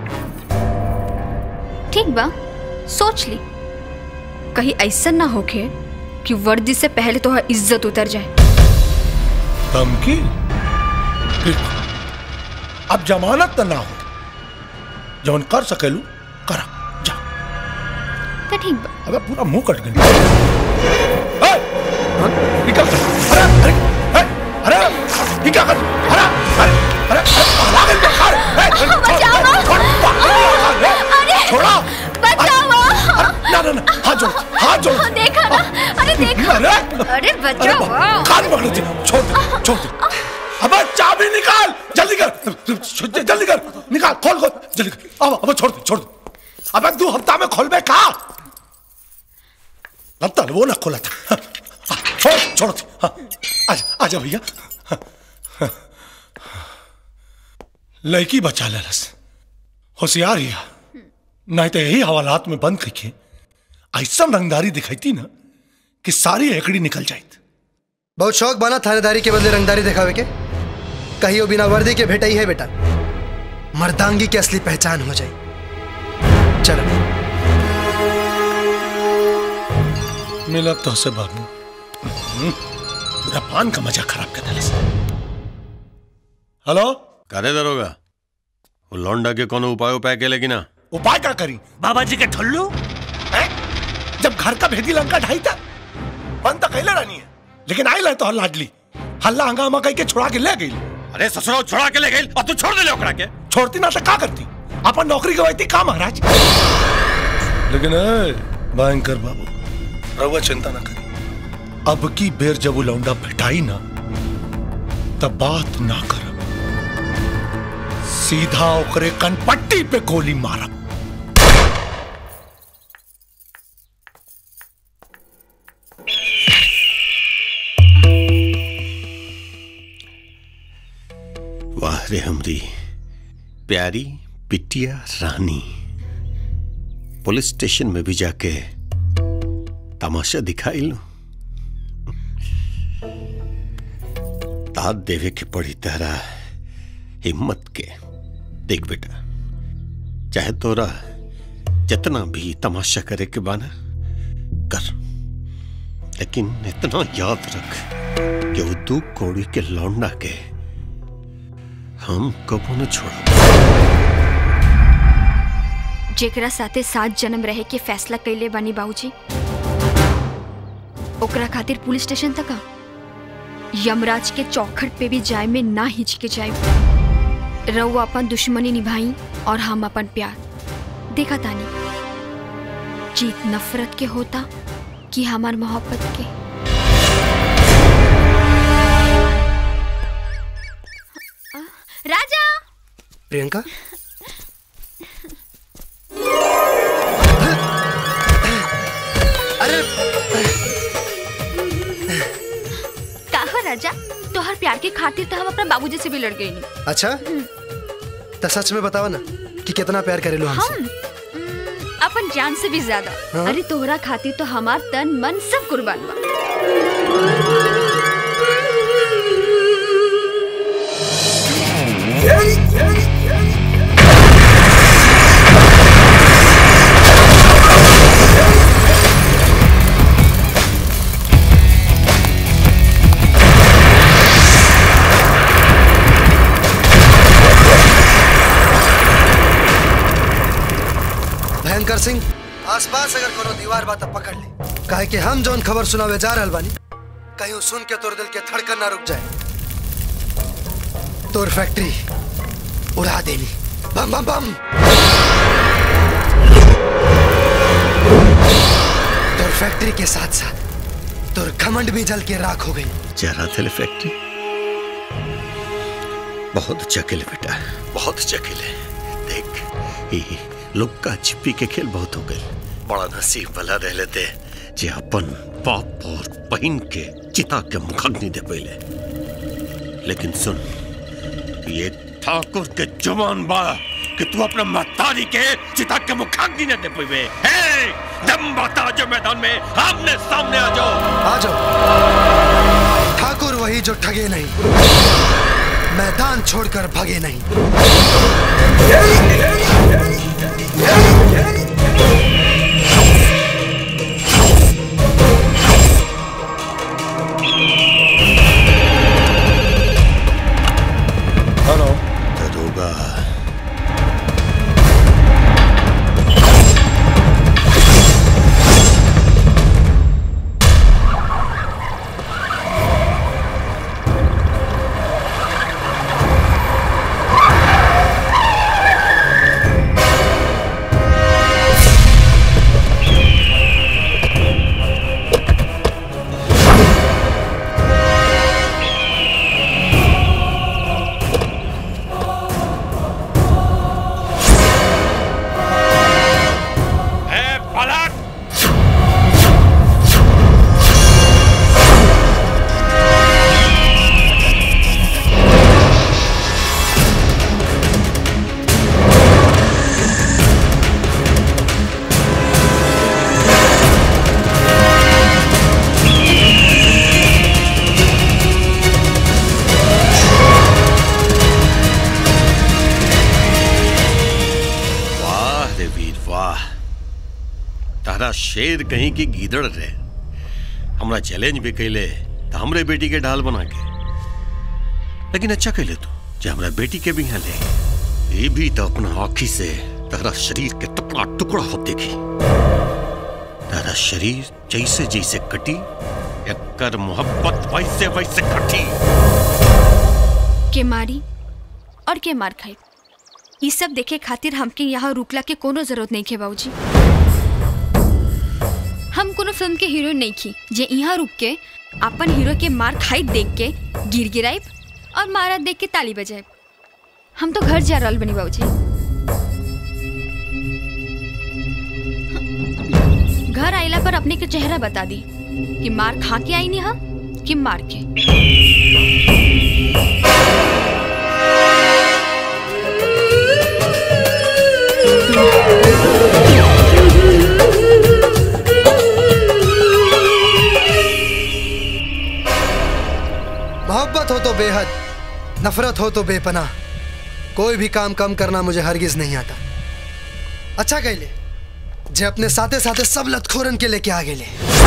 ठीक बा सोच ली कहीं ऐसा ना होके कि वर्दी से पहले तो इज्जत उतर जाए धमकी ठीक अब जमानत तो ना हो जवन कर सकेलू करा तो ठीक बा अबे पूरा मुंह कट गया ए, निकल अरे अरे ए, अरे ये क्या कर अरे अरे अरे अरे पागल है क्या? अरे, ए, छोड़, छोड़, छोड़, ए, छोड़ा अरे, ना ना ना हाथ जोड़ हाथ जोड़ देखा ना अरे देखा अरे अरे बचाओ कान पकड़ दे छोड़ दे छोड़ दे अबे चाबी निकाल जल्दी कर जल्दी कर निकाल खोल खोल जल्दी कर अब अब छोड़ दे छोड़ दे अबे दो हफ्ता में खोल बे कहा लगता है वो ना खोला था हाँ, छोड़ छोड़ दे हाँ, आजा आजा भैया हाँ, हाँ। लड़की बचा ले रस होशियार हिया नहीं तो यही हवालात में बंद करके ऐसा रंगदारी दिखाई ना कि सारी एकड़ी निकल जाती बहुत शौक बना थानेदारी के बदले रंगदारी दिखावे के कहियो बिना वर्दी के भेटा ही है बेटा मर्दांगी की असली पहचान हो जाए चलो मिला तो से बाबू हम्म, पूरा पान का मजा खराब कर दिला हेलो करे दरोगा वो लौंडा के कोनो उपाय उपाय के लेकिन ना उपाय क्या करी बाबा जी के ठल्लू हैं? जब घर का भेदी लंका ढाई था बंद तो कैले रहनी है लेकिन आई ले तो हल्ला लाडली हल्ला हंगामा कह के छुड़ा के ले गई अरे ससुराल छुड़ा के ले गई और तू छोड़ दे ले ओकरा के छोड़ती ना तो का करती अपन नौकरी गवाती का महाराज लेकिन ए, भयंकर बाबू रहुआ चिंता ना करी अब की बेर जब वो लौंडा भेटाई ना तब बात ना कर सीधा ओकरे कनपट्टी पे गोली मारब वाह रे हमरी प्यारी बिटिया रानी पुलिस स्टेशन में भी जाके तमाशा दिखाई लो दाद देवे के पड़ी तरह हिम्मत के देख बेटा चाहे तोरा जितना भी तमाशा करे के बाना कर लेकिन इतना याद रख कि वो दू कौड़ी के लौंडा के हम कबो न छोड़ जेकरा साथे सात जन्म रहे के फैसला कैले बानी बाबूजी ओकरा खातिर पुलिस स्टेशन तक आ यमराज के चौखट पे भी जाए में ना हिचके जाए रऊ अपन दुश्मनी निभाई और हम अपन प्यार देखा तानी जीत नफरत के होता कि हमार मोहब्बत के राजा प्रियंका अरे का राजा तोहर प्यार के खातिर तो हम अपना बाबूजी से भी लड़ गई नहीं अच्छा तो सच में बताओ ना कि कितना प्यार करेलो हमसे हम हम्म, अपन जान से भी ज्यादा हाँ? अरे तोहरा खातिर तो हमार तन मन सब कुर्बान बा भयंकर सिंह आसपास अगर कोनो दीवार बा त पकड़ ले काहे कि हम जौन खबर सुनावे जा रहल बानी कहीं सुन के तोर दिल के धड़कन ना रुक जाए तोर फैक्ट्री उड़ा देनी बम बम बम तोर फैक्ट्री के साथ साथ तोर घमंड भी जल के राख हो गई जरा थे फैक्ट्री बहुत अच्छा खेले बेटा बहुत अच्छा खेले देख ये लुक्का छिपी के खेल बहुत हो गए बड़ा नसीब वाला रह लेते जे अपन बाप और बहन के चिता के मुखाग्नि दे पहले लेकिन सुन ये ठाकुर के जुबान बा कि तू अपने मतारी के चिता के मुखाग्नि न दे पइबे हे दम बता जो मैदान में आमने सामने आ जाओ आ जाओ ठाकुर वही जो ठगे नहीं मैदान छोड़कर भगे नहीं हेलो दरोगा हाँ शेर कहीं की गीदड़ रहे हमरा चैलेंज भी कैले तो हमरे बेटी के ढाल बना के लेकिन अच्छा कैले तू जे हमरा बेटी के भी यहाँ ले ये भी तो अपना आँखी से तारा शरीर के टुकड़ा टुकड़ा हो देखी तारा शरीर जैसे जैसे कटी एकर मोहब्बत वैसे वैसे कटी के मारी और के मार खाई ये सब देखे खातिर हमके यहाँ रुकला के कोनो जरूरत नहीं खे बाबूजी हम कोनो फिल्म के हीरो नहीं खी जे यहाँ रुक के अपन हीरो के मार खाई देख के गिर गिराइब और मारा देख के ताली बजाइब हम तो घर जा रहल बनी बाबूजी घर आइला पर अपने के चेहरा बता दी कि मार खा के आई नहीं हम कि मार के मोहब्बत हो तो बेहद नफरत हो तो बेपनाह कोई भी काम कम करना मुझे हरगिज नहीं आता अच्छा कहले जे अपने साथे साथे सब लतखोरन के लेके आ गेले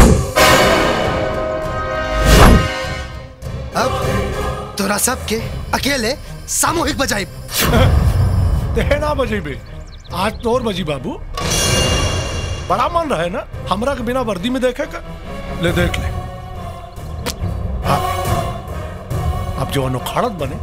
अब तोरा सबके अकेले सामूहिक बजाई तेना बजी बे आज तोर बजी बाबू बड़ा मन रहे ना हमरा के बिना वर्दी में देखे का ले देख ले हाँ। अब जो अनोखाड़त बने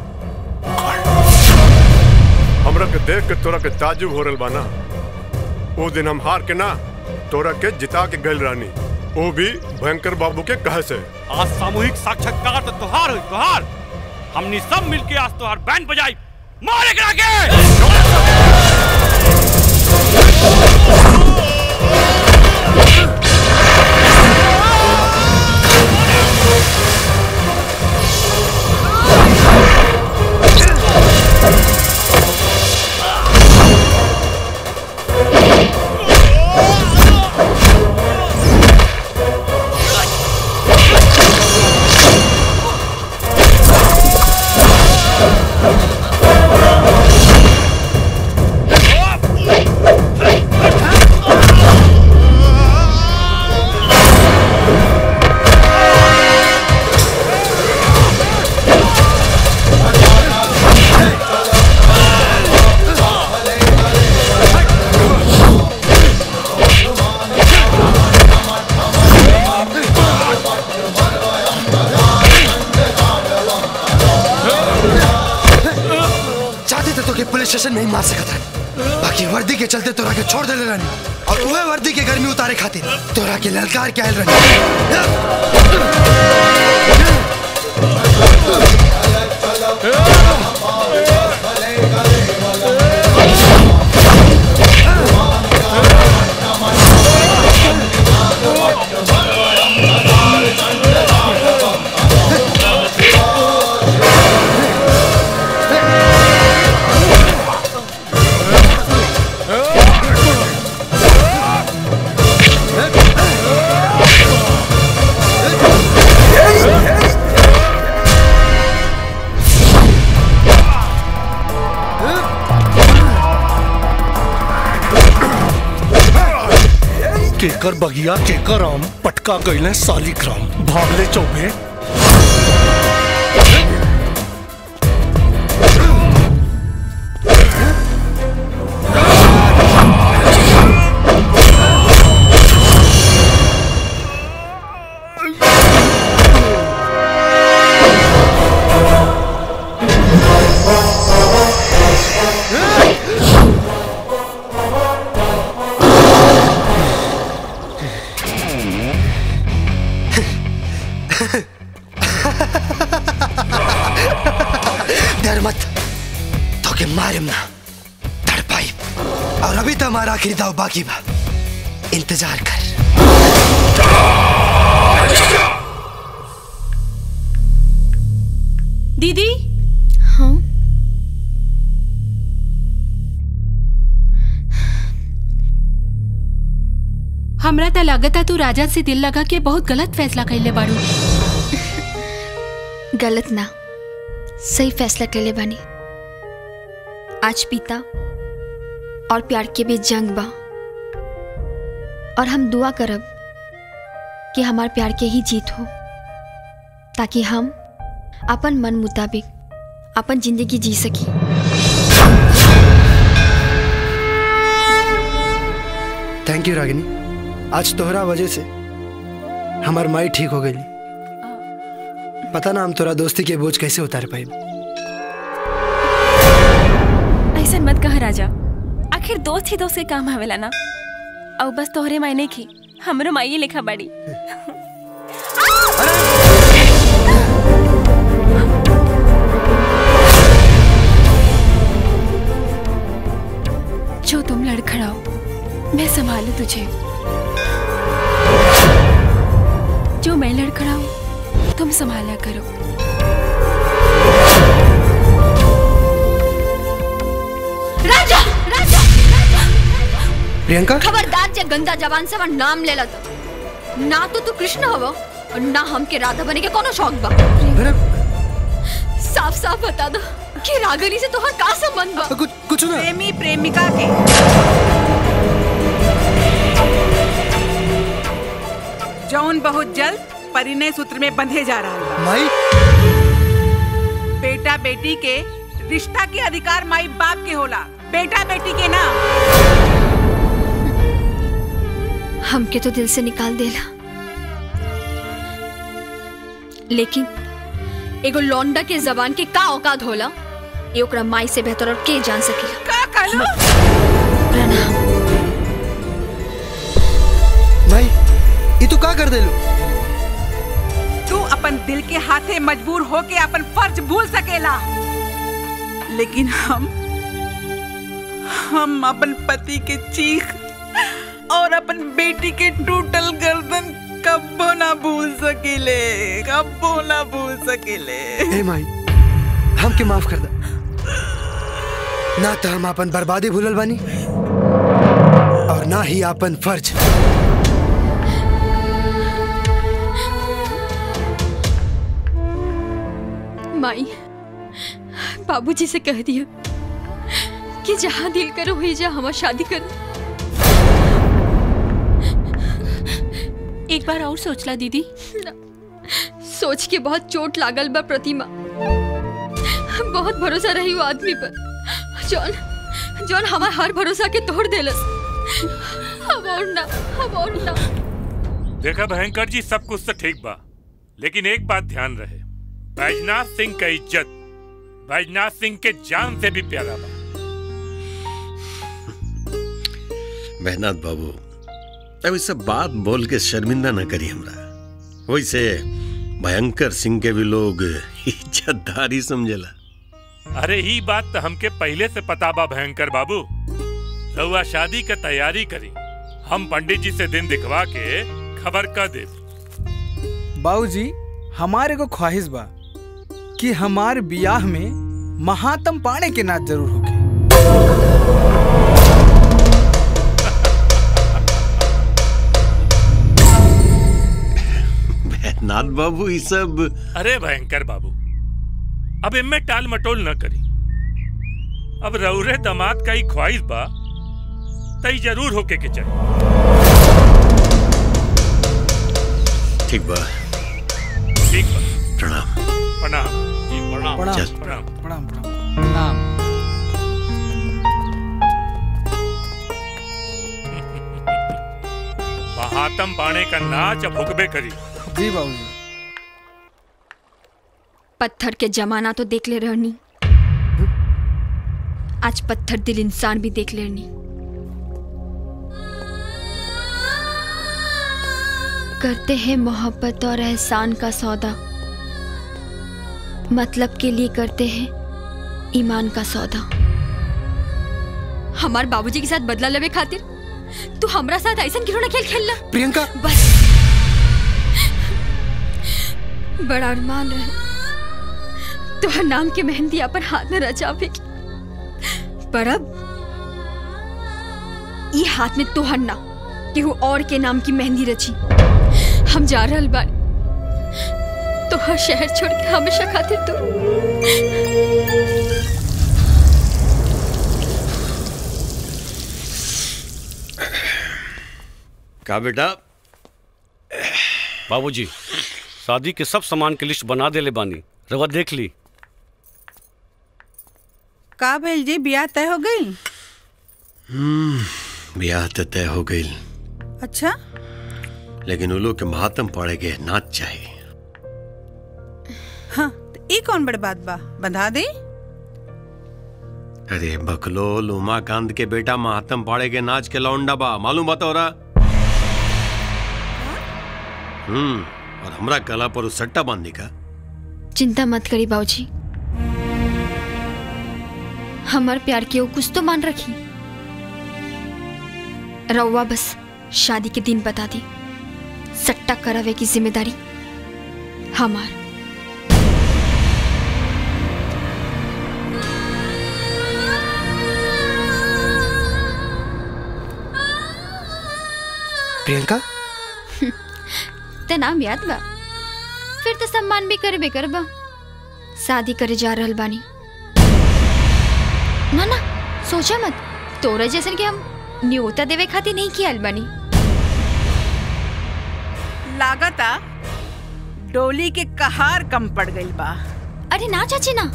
हमरा के देख के तोरा के ताजुब हो रहल बा ना वो दिन हम हार के ना तोरा के जिता के गल रानी वो भी भयंकर बाबू के कहे से आज सामूहिक साक्षात्कार तो तोहार हुई तोहार हमनी सब मिलके आज तोहार बैंड बजाई मारे करा के चाहते थे तो कि पुलिस स्टेशन में ही मार सकता है बाकी वर्दी के चलते तोरा के छोड़ देले रानी और वह वर्दी के गर्मी उतारे खातिर तोरा के ललकार के आयल केकर बगिया केकर आम पटका गईले सालिग्राम भागले चौबे डर मत तो के मारिम ना तड़पाई और अभी तो हमारा आखिरी दाव बाकी बा इंतजार कर दीदी हाँ हमरा त लागता तू राजा से दिल लगा के बहुत गलत फैसला कैले बाड़ू गलत ना सही फैसला कर ले बानी आज पिता और प्यार के बीच जंग बा और हम दुआ करब कि हमार प्यार के ही जीत हो ताकि हम अपन मन मुताबिक अपन जिंदगी जी सकी थैंक यू रागिनी आज तोहरा वजह से हमार माई ठीक हो गई पता ना हम तोरा दोस्ती के बोझ कैसे उतार पाए ऐसा मत कह राजा आखिर दोस्त ही दोस्त के काम आवेला ना और बस तोहरे मायने की हमरो माई लिखा बड़ी जो तुम लड़खड़ाओ मैं संभालू तुझे जो मैं लड़खड़ाऊं तुम संभाला करो राजा राजा प्रियंका खबरदार जे गंदा जवान से हमार नाम ले लत ना तो तू कृष्ण हव और ना हमके राधा बने के कोनो शौक बा साफ साफ बता दो कि रागनी से तोहर का संबंध बा कुछ कुछ ना प्रेमी प्रेमिका के जौन बहुत जल्द परिणय सूत्र में बंधे जा रहा है माई बेटा बेटी के रिश्ता के अधिकार माई बाप के होला बेटा बेटी के ना हमके तो दिल से निकाल देला लेकिन एगो लौंडा के जबान के का औकात होला ये ओकरा माई से बेहतर और के जान सकेला का कहलो प्रणाम माई ये तू का कर देलू तू अपन दिल के हाथे मजबूर होके अपन फर्ज भूल सकेला लेकिन हम हम अपन पति के चीख और अपन बेटी के टूटल गर्दन कब्बो ना भूल सकेले कब्बो ना भूल सकेले ए माई हमके माफ कर दा ना तो हम अपन बर्बादी भूलल बानी और ना ही अपन फर्ज माई बाबूजी से कह दिया कि जहाँ दिल करो हुई जा हमार शादी कर एक बार और सोचला दीदी सोच के बहुत चोट लागल बा प्रतिमा बहुत भरोसा रही वो आदमी पर जौन जौन हमार हर भरोसा के तोड़ देलस अब और ना अब और ना देखा भयंकर जी सब कुछ तो ठीक बा लेकिन एक बात ध्यान रहे बैजनाथ सिंह का इज्जत बैजनाथ सिंह के जान से भी प्यारा बा मेहनाथ बाबू अब इस सब बात बोल के शर्मिंदा न करी हमरा वैसे भयंकर सिंह के भी लोग इज्जतदारी समझेला अरे ही बात तो हमके पहले से पता बा भयंकर बाबू रउआ शादी का तैयारी करी हम पंडित जी से दिन दिखवा के खबर कर दे बाबूजी हमारे को ख्वाहिश बा कि हमार बियाह में महात्म पाणे के नाच जरूर होके नाथ बाबू ये सब अरे भयंकर बाबू अब इनमें टाल मटोल न करी अब रउरे दामाद का ही ख्वाहिश बा तई जरूर होके के चली ठीक बा ठीक बा प्रणाम प्रणाम जी प्रणाम प्रणाम चल। प्रणाम प्रणाम प्रणाम महात्म पाने का नाच अब हुकबे करी जी बाबूजी पत्थर के जमाना तो देख ले रहनी आज पत्थर दिल इंसान भी देख लेनी करते हैं मोहब्बत और एहसान का सौदा मतलब के लिए करते हैं ईमान का सौदा हमार बाबूजी के साथ बदला लेवे खातिर तू हमरा साथ ऐसा खिलौना खेल खेलना प्रियंका बस बड़ा अरमान रहे तोहर नाम के मेहंदी अपन हाथ में रचावे की पर अब ये हाथ में तोहर ना केहू और के नाम की मेहंदी रची हम जा रहल बानी तोहर शहर छोड़ के हमेशा खातिर तू का बेटा बाबूजी शादी के सब सामान के लिस्ट बना देले बानी रवा देख ली का भेल जी बियाह तय हो गई हम्म ब्याह तो तय हो गई अच्छा लेकिन उलो के महात्म पड़े के नाच चाहिए हाँ तो ई कौन बड़ बात बा बंधा दे अरे बकलोल उमाकांत के बेटा महात्म पाड़े के नाच के लौंडा बा मालूम बता हो रहा हम्म और हमरा कला पर उस सट्टा बांधने का चिंता मत करी बाबूजी हमार प्यार के वो कुछ तो मान रखी रउआ बस शादी के दिन बता दी सट्टा करावे की जिम्मेदारी हमार प्रियंका ते नाम याद बा फिर तो सम्मान भी करबे करबा शादी करे जा रहल बानी ना ना सोचा मत तोरा जैसन के हम न्योता देवे खातिर नहीं किया बानी लागता डोली के कहार कम पड़ गई बा अरे ना चाची ना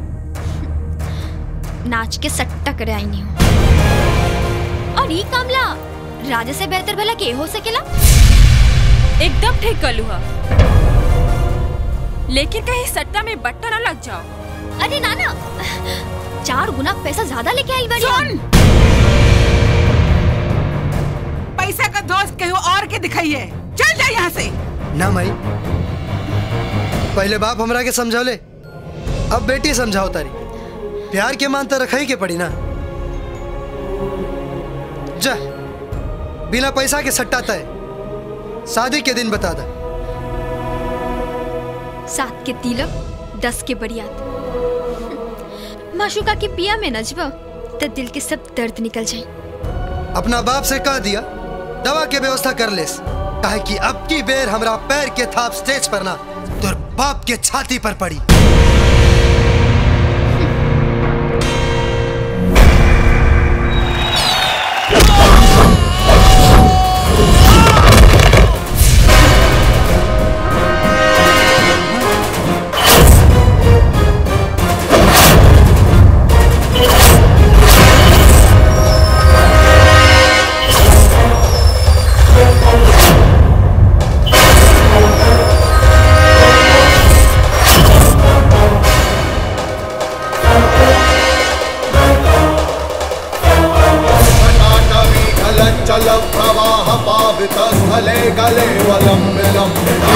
नाच के सट्टा करे आई नहीं और ये कामला राजा से बेहतर भला के हो सकेला एकदम ठीक कलू हा लेकिन कहीं सट्टा में बट्टा ना लग जाओ अरे ना ना चार गुना पैसा ज्यादा लेके आई बाड़ी सुन पैसा का दोस्त कहीं और के दिखाइए चल जा यहाँ से ना माई पहले बाप हमरा के समझौले अब बेटी समझाओ तारी प्यार के मान तो रखा ही के पड़ी ना जा बिना पैसा के सट्टा तय शादी के दिन बता दा सात के तिलक दस के बरियात माशुका के पिया में नजबा तो दिल के सब दर्द निकल जाए अपना बाप से कह दिया दवा के व्यवस्था कर लेस काहे कि अब की बेर हमरा पैर के थाप स्टेज पर ना तोर बाप के छाती पर पड़ी चल प्रवाह पावित स्थले गले वलम विलम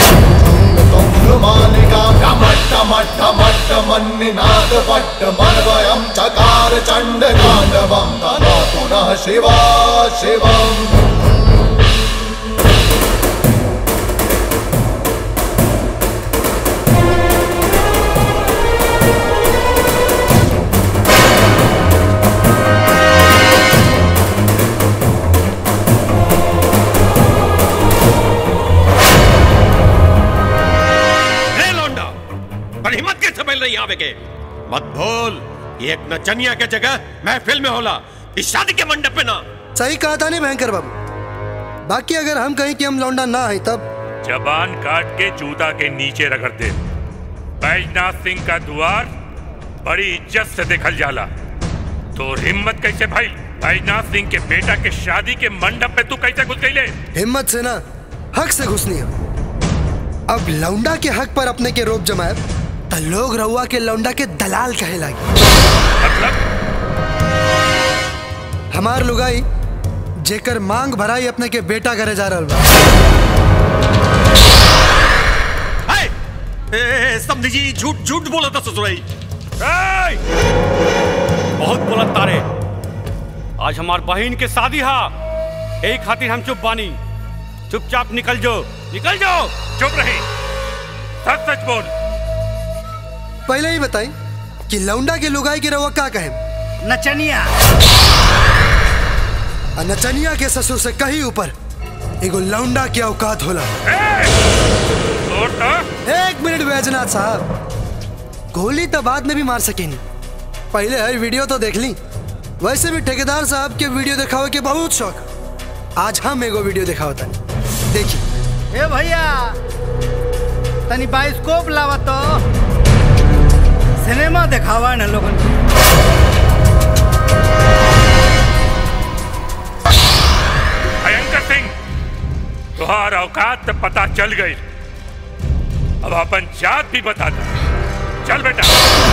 मालिका टमट्ट मट्ट मट्ट मन्निनाद पट्ट मन्वयं चकार चण्ड गाण्डवं तदा पुनः शिवा शिवम् हे लौंडा पर हिम्मत कैसे मिल रही आवे के मत भूल ये एक नचनिया के जगह महफिल में होला इस शादी के मंडप पे ना सही कहा था नहीं भयंकर बाबू बाकी अगर हम कहें कि हम लौंडा ना है तब जबान काट के जूता के नीचे रगड़ दे बैजनाथ सिंह का द्वार बड़ी इज्जत से देखल जाला तो हिम्मत कैसे भाई बैजनाथ सिंह के बेटा के शादी के मंडप पे तू कैसे घुस गई ले हिम्मत से ना हक से घुसनी है अब लौंडा के हक पर अपने के रोप जमाए तो लोग रउआ के लौंडा के दलाल कहे लागे हमार लुगाई जेकर मांग भराई अपने के बेटा करे जा रहल बा ए, समझी जी झूठ झूठ बोला था ससुराई बहुत बोला तारे आज हमार बहन के शादी हा यही खातिर हम चुप बानी चुपचाप निकल जो निकल जाओ चुप रही सच सच बोल पहले ही बताई कि लौंडा के लुगाई के रउआ का कहे नचनिया आ नचनिया के ससुर से कहीं ऊपर एगो लौंडा के औकात होला एक मिनट बैजनाथ साहब गोली तो बाद में भी मार सकेनी पहले है वीडियो तो देख ली वैसे भी ठेकेदार साहब के वीडियो दिखावे के बहुत शौक आज हम एगो वीडियो दिखा होता देखिए ए भैया तनी बाइस्कोप लावा तो सिनेमा दिखावा न लोगन के। भयंकर सिंह तुहार औकात तो पता चल गई अब अपन जात भी बता दे चल बेटा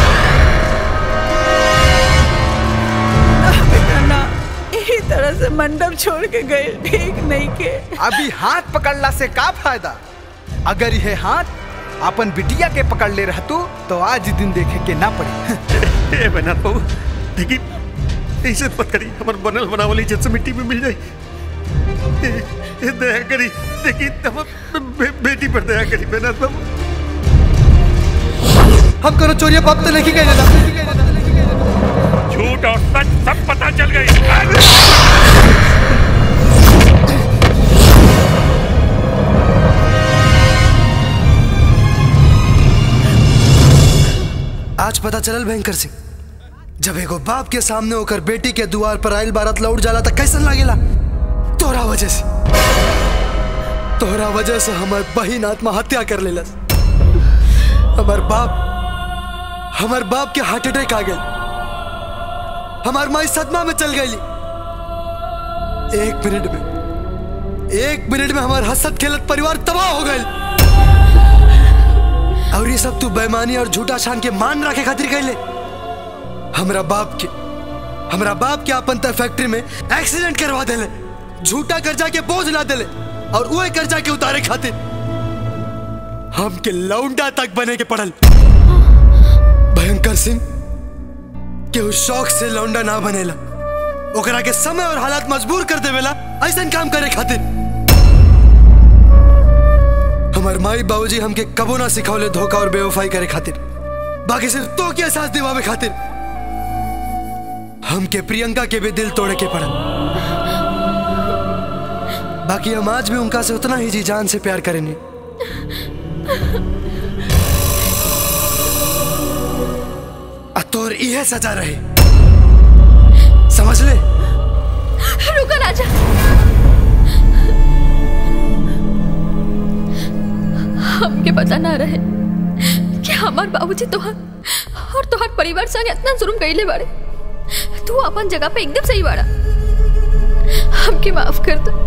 बेटा ना यही तरह से मंडप छोड़ के गए ठीक नहीं के अभी हाथ पकड़ला से का फायदा अगर यह हाथ अपन बिटिया के पकड़ ले रहतू तो आज दिन देखे के ना पड़े ए बना बाबू देखी ऐसे मत करी हमार बनल बनावल इज्जत से मिट्टी में मिल जाए ए, ए, दया करी देखी हम बे, बेटी पर दया करी बेना बाबू हम करो चोरिया बाप तो नहीं गए झूठ और सच सब पता चल गई आज पता चलल भयंकर सिंह जब एगो बाप के सामने होकर बेटी के दुआर पर आयल बारात लौट जाला त कैसन लागेला तोरा वजह से तोरा वजह से हमार बहिन आत्महत्या कर लेलस हमार बाप हमार बाप के हार्ट अटैक आ गई हमार माई सदमा में चल गई एक मिनट में एक मिनट में हमार हसत खेलत परिवार तबाह हो गई और ये सब तू बेईमानी और झूठा शान के मान रखे खातिर कैले हमरा बाप के हमरा बाप के अपन तय फैक्ट्री में एक्सीडेंट करवा देले झूठा कर्जा के बोझ ला देले और वही कर्जा के उतारे खातिर हम के लौंडा तक बने के पड़ल भयंकर सिंह के उस शौक से लौंडा ना बनेला ओकरा के समय और हालात मजबूर कर देवेला ऐसा काम करे खातिर हमार माई बाबूजी हमके कबो ना सिखौले धोखा और बेवफाई करे खातिर बाकी सिर्फ तो के एहसास दिवावे खातिर हमके प्रियंका के भी दिल तोड़े के पड़ा बाकी हम आज भी उनका से उतना ही जी जान से प्यार करेंगे तोर इहे सजा रहे समझ ले रुको राजा हमके पता ना रहे कि हमार बाबूजी तोहर और तोहर परिवार संग इतना जुर्म कइले बाड़े तू अपन जगह पे एकदम सही बाड़ा हमके माफ कर दो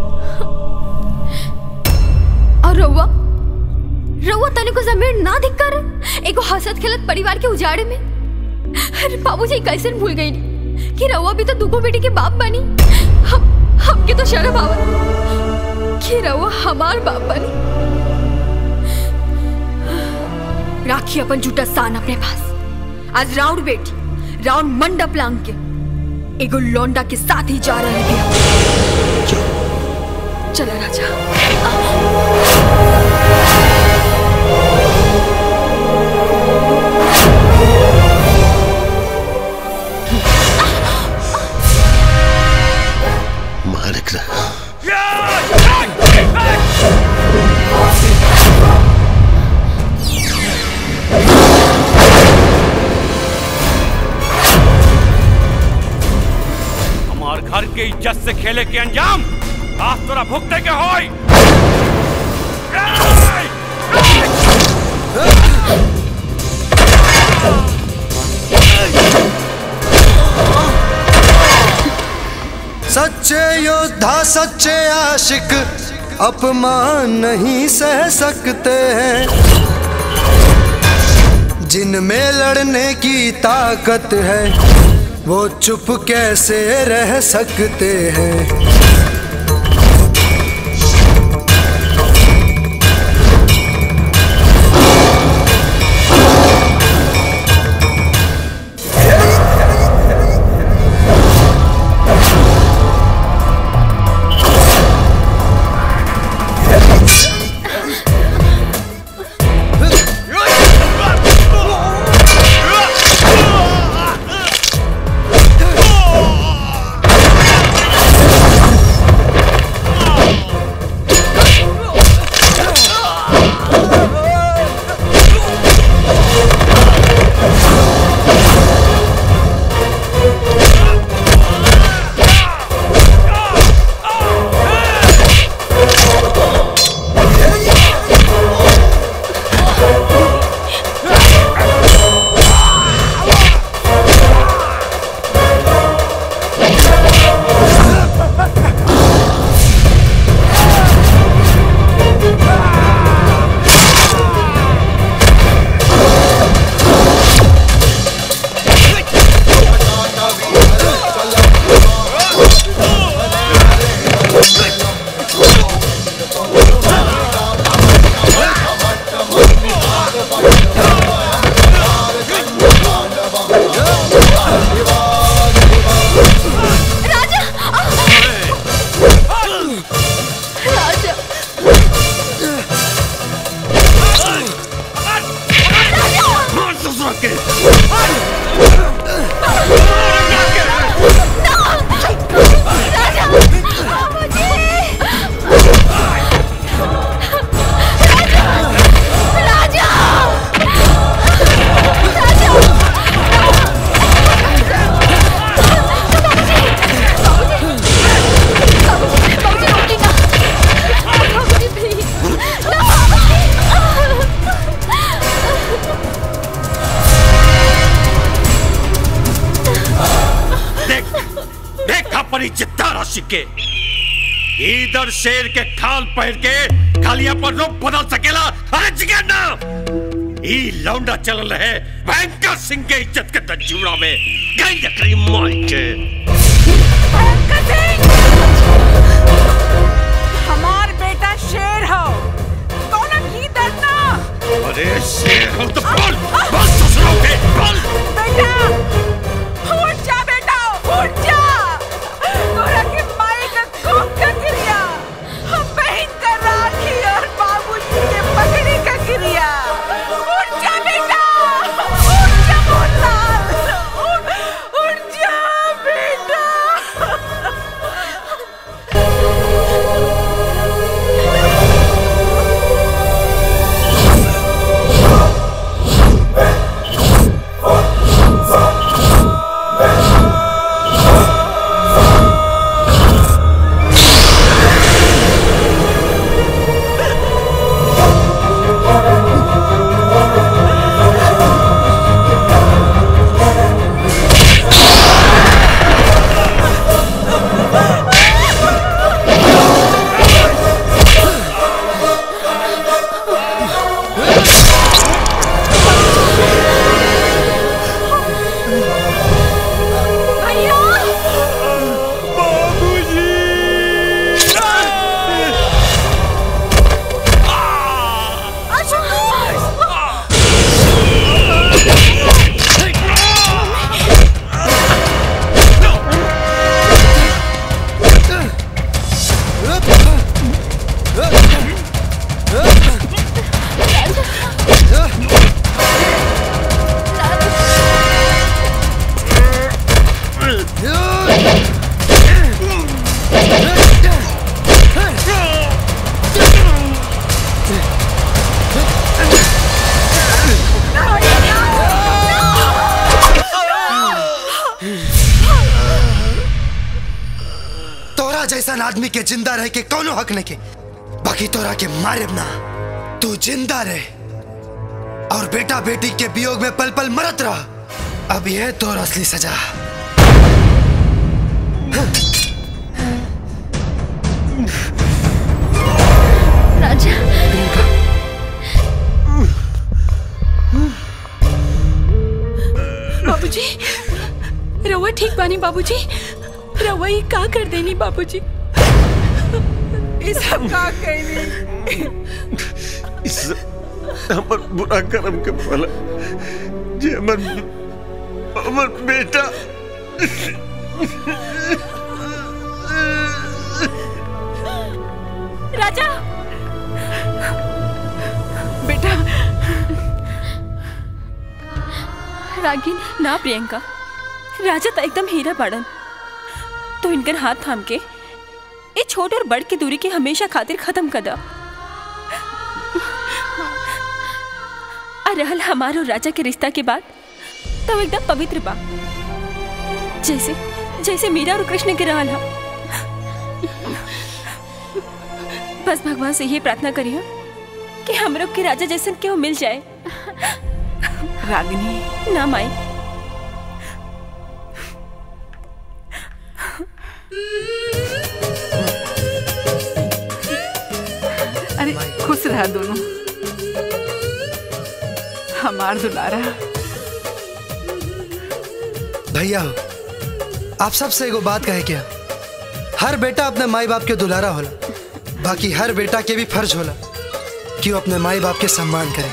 और रउआ रउआ तने को जमीन ना दिख कर एगो हसत खेलत परिवार के उजाड़े में अरे बाबूजी कैसे भूल गई कि रउआ भी तो दुगो बेटी के बाप बनी हम हमके तो शर्म आवत कि रउआ हमार बाप बनी राखी अपन झूठा सान अपने पास आज राउंड बेटी राउंड मंडप लांग के एगो लौंडा के साथ ही जा रहे हैं चला राजा मालिक रहा हमार घर के इज्जत से खेले के अंजाम आज तोरा भुगते के होई सच्चे योद्धा सच्चे आशिक अपमान नहीं सह सकते हैं जिनमें लड़ने की ताकत है वो चुप कैसे रह सकते हैं Oh! बड़ी जिद्दार आशिक के इधर शेर के खाल पहन के खालिया पर रूप बदल सकेला अरे जिगर ना ई लौंडा चल रहे भयंकर सिंह के इज्जत के तंजूरा में गई लकड़ी माई के हमार बेटा शेर हो कौन की डरना अरे शेर हो तो बोल बोल ससुरों के बोल बेटा उठ जा बेटा उठ जा तोरा के माई का खून का गिरिया हम बहन का राखी और बाबूजी के पगड़ी का गिरिया उठ जा बेटा उठ जा मोहनलाल उठ उठ जा बेटा तोरा जैसा आदमी के जिंदा रह के कौनो हक नहीं के बाकी तोरा के मारे ना तू जिंदा रहे और बेटा बेटी के वियोग में पल पल मरत रह अब यह तोर असली सजा राजा बाबूजी रउआ ठीक बानी बाबूजी रउआ ये का कर देनी बाबूजी ये सब का कहनी इस हमर बुरा कर्म के फल जे हमर हमर बेटा राजा बेटा रागिनी ना प्रियंका राजा तो एकदम हीरा बाड़न तो इनकर हाथ थाम के ये छोट और बड़ की दूरी के हमेशा खातिर खत्म कर दा और रहल हमारो राजा के रिश्ता के बाद तो एकदम पवित्र बा जैसे जैसे मीरा और कृष्ण के रहल हा बस भगवान से ये प्रार्थना करिए कि हम लोग के राजा जैसन क्यों मिल जाए रागिनी ना माई अरे खुश रहा दोनों हमार दुलारा भैया हो आप सबसे एगो बात कहे क्या हर बेटा अपने माई बाप के दुलारा होला बाकी हर बेटा के भी फर्ज होला कि वो अपने माई बाप के सम्मान करे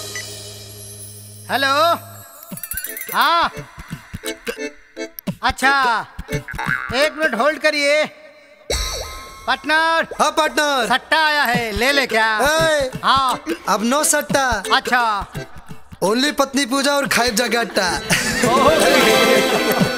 हेलो हाँ अच्छा एक मिनट होल्ड करिए पार्टनर हाँ पार्टनर सट्टा आया है ले ले क्या हाँ अब नो सट्टा अच्छा ओनली पत्नी पूजा और खाइब जगाटा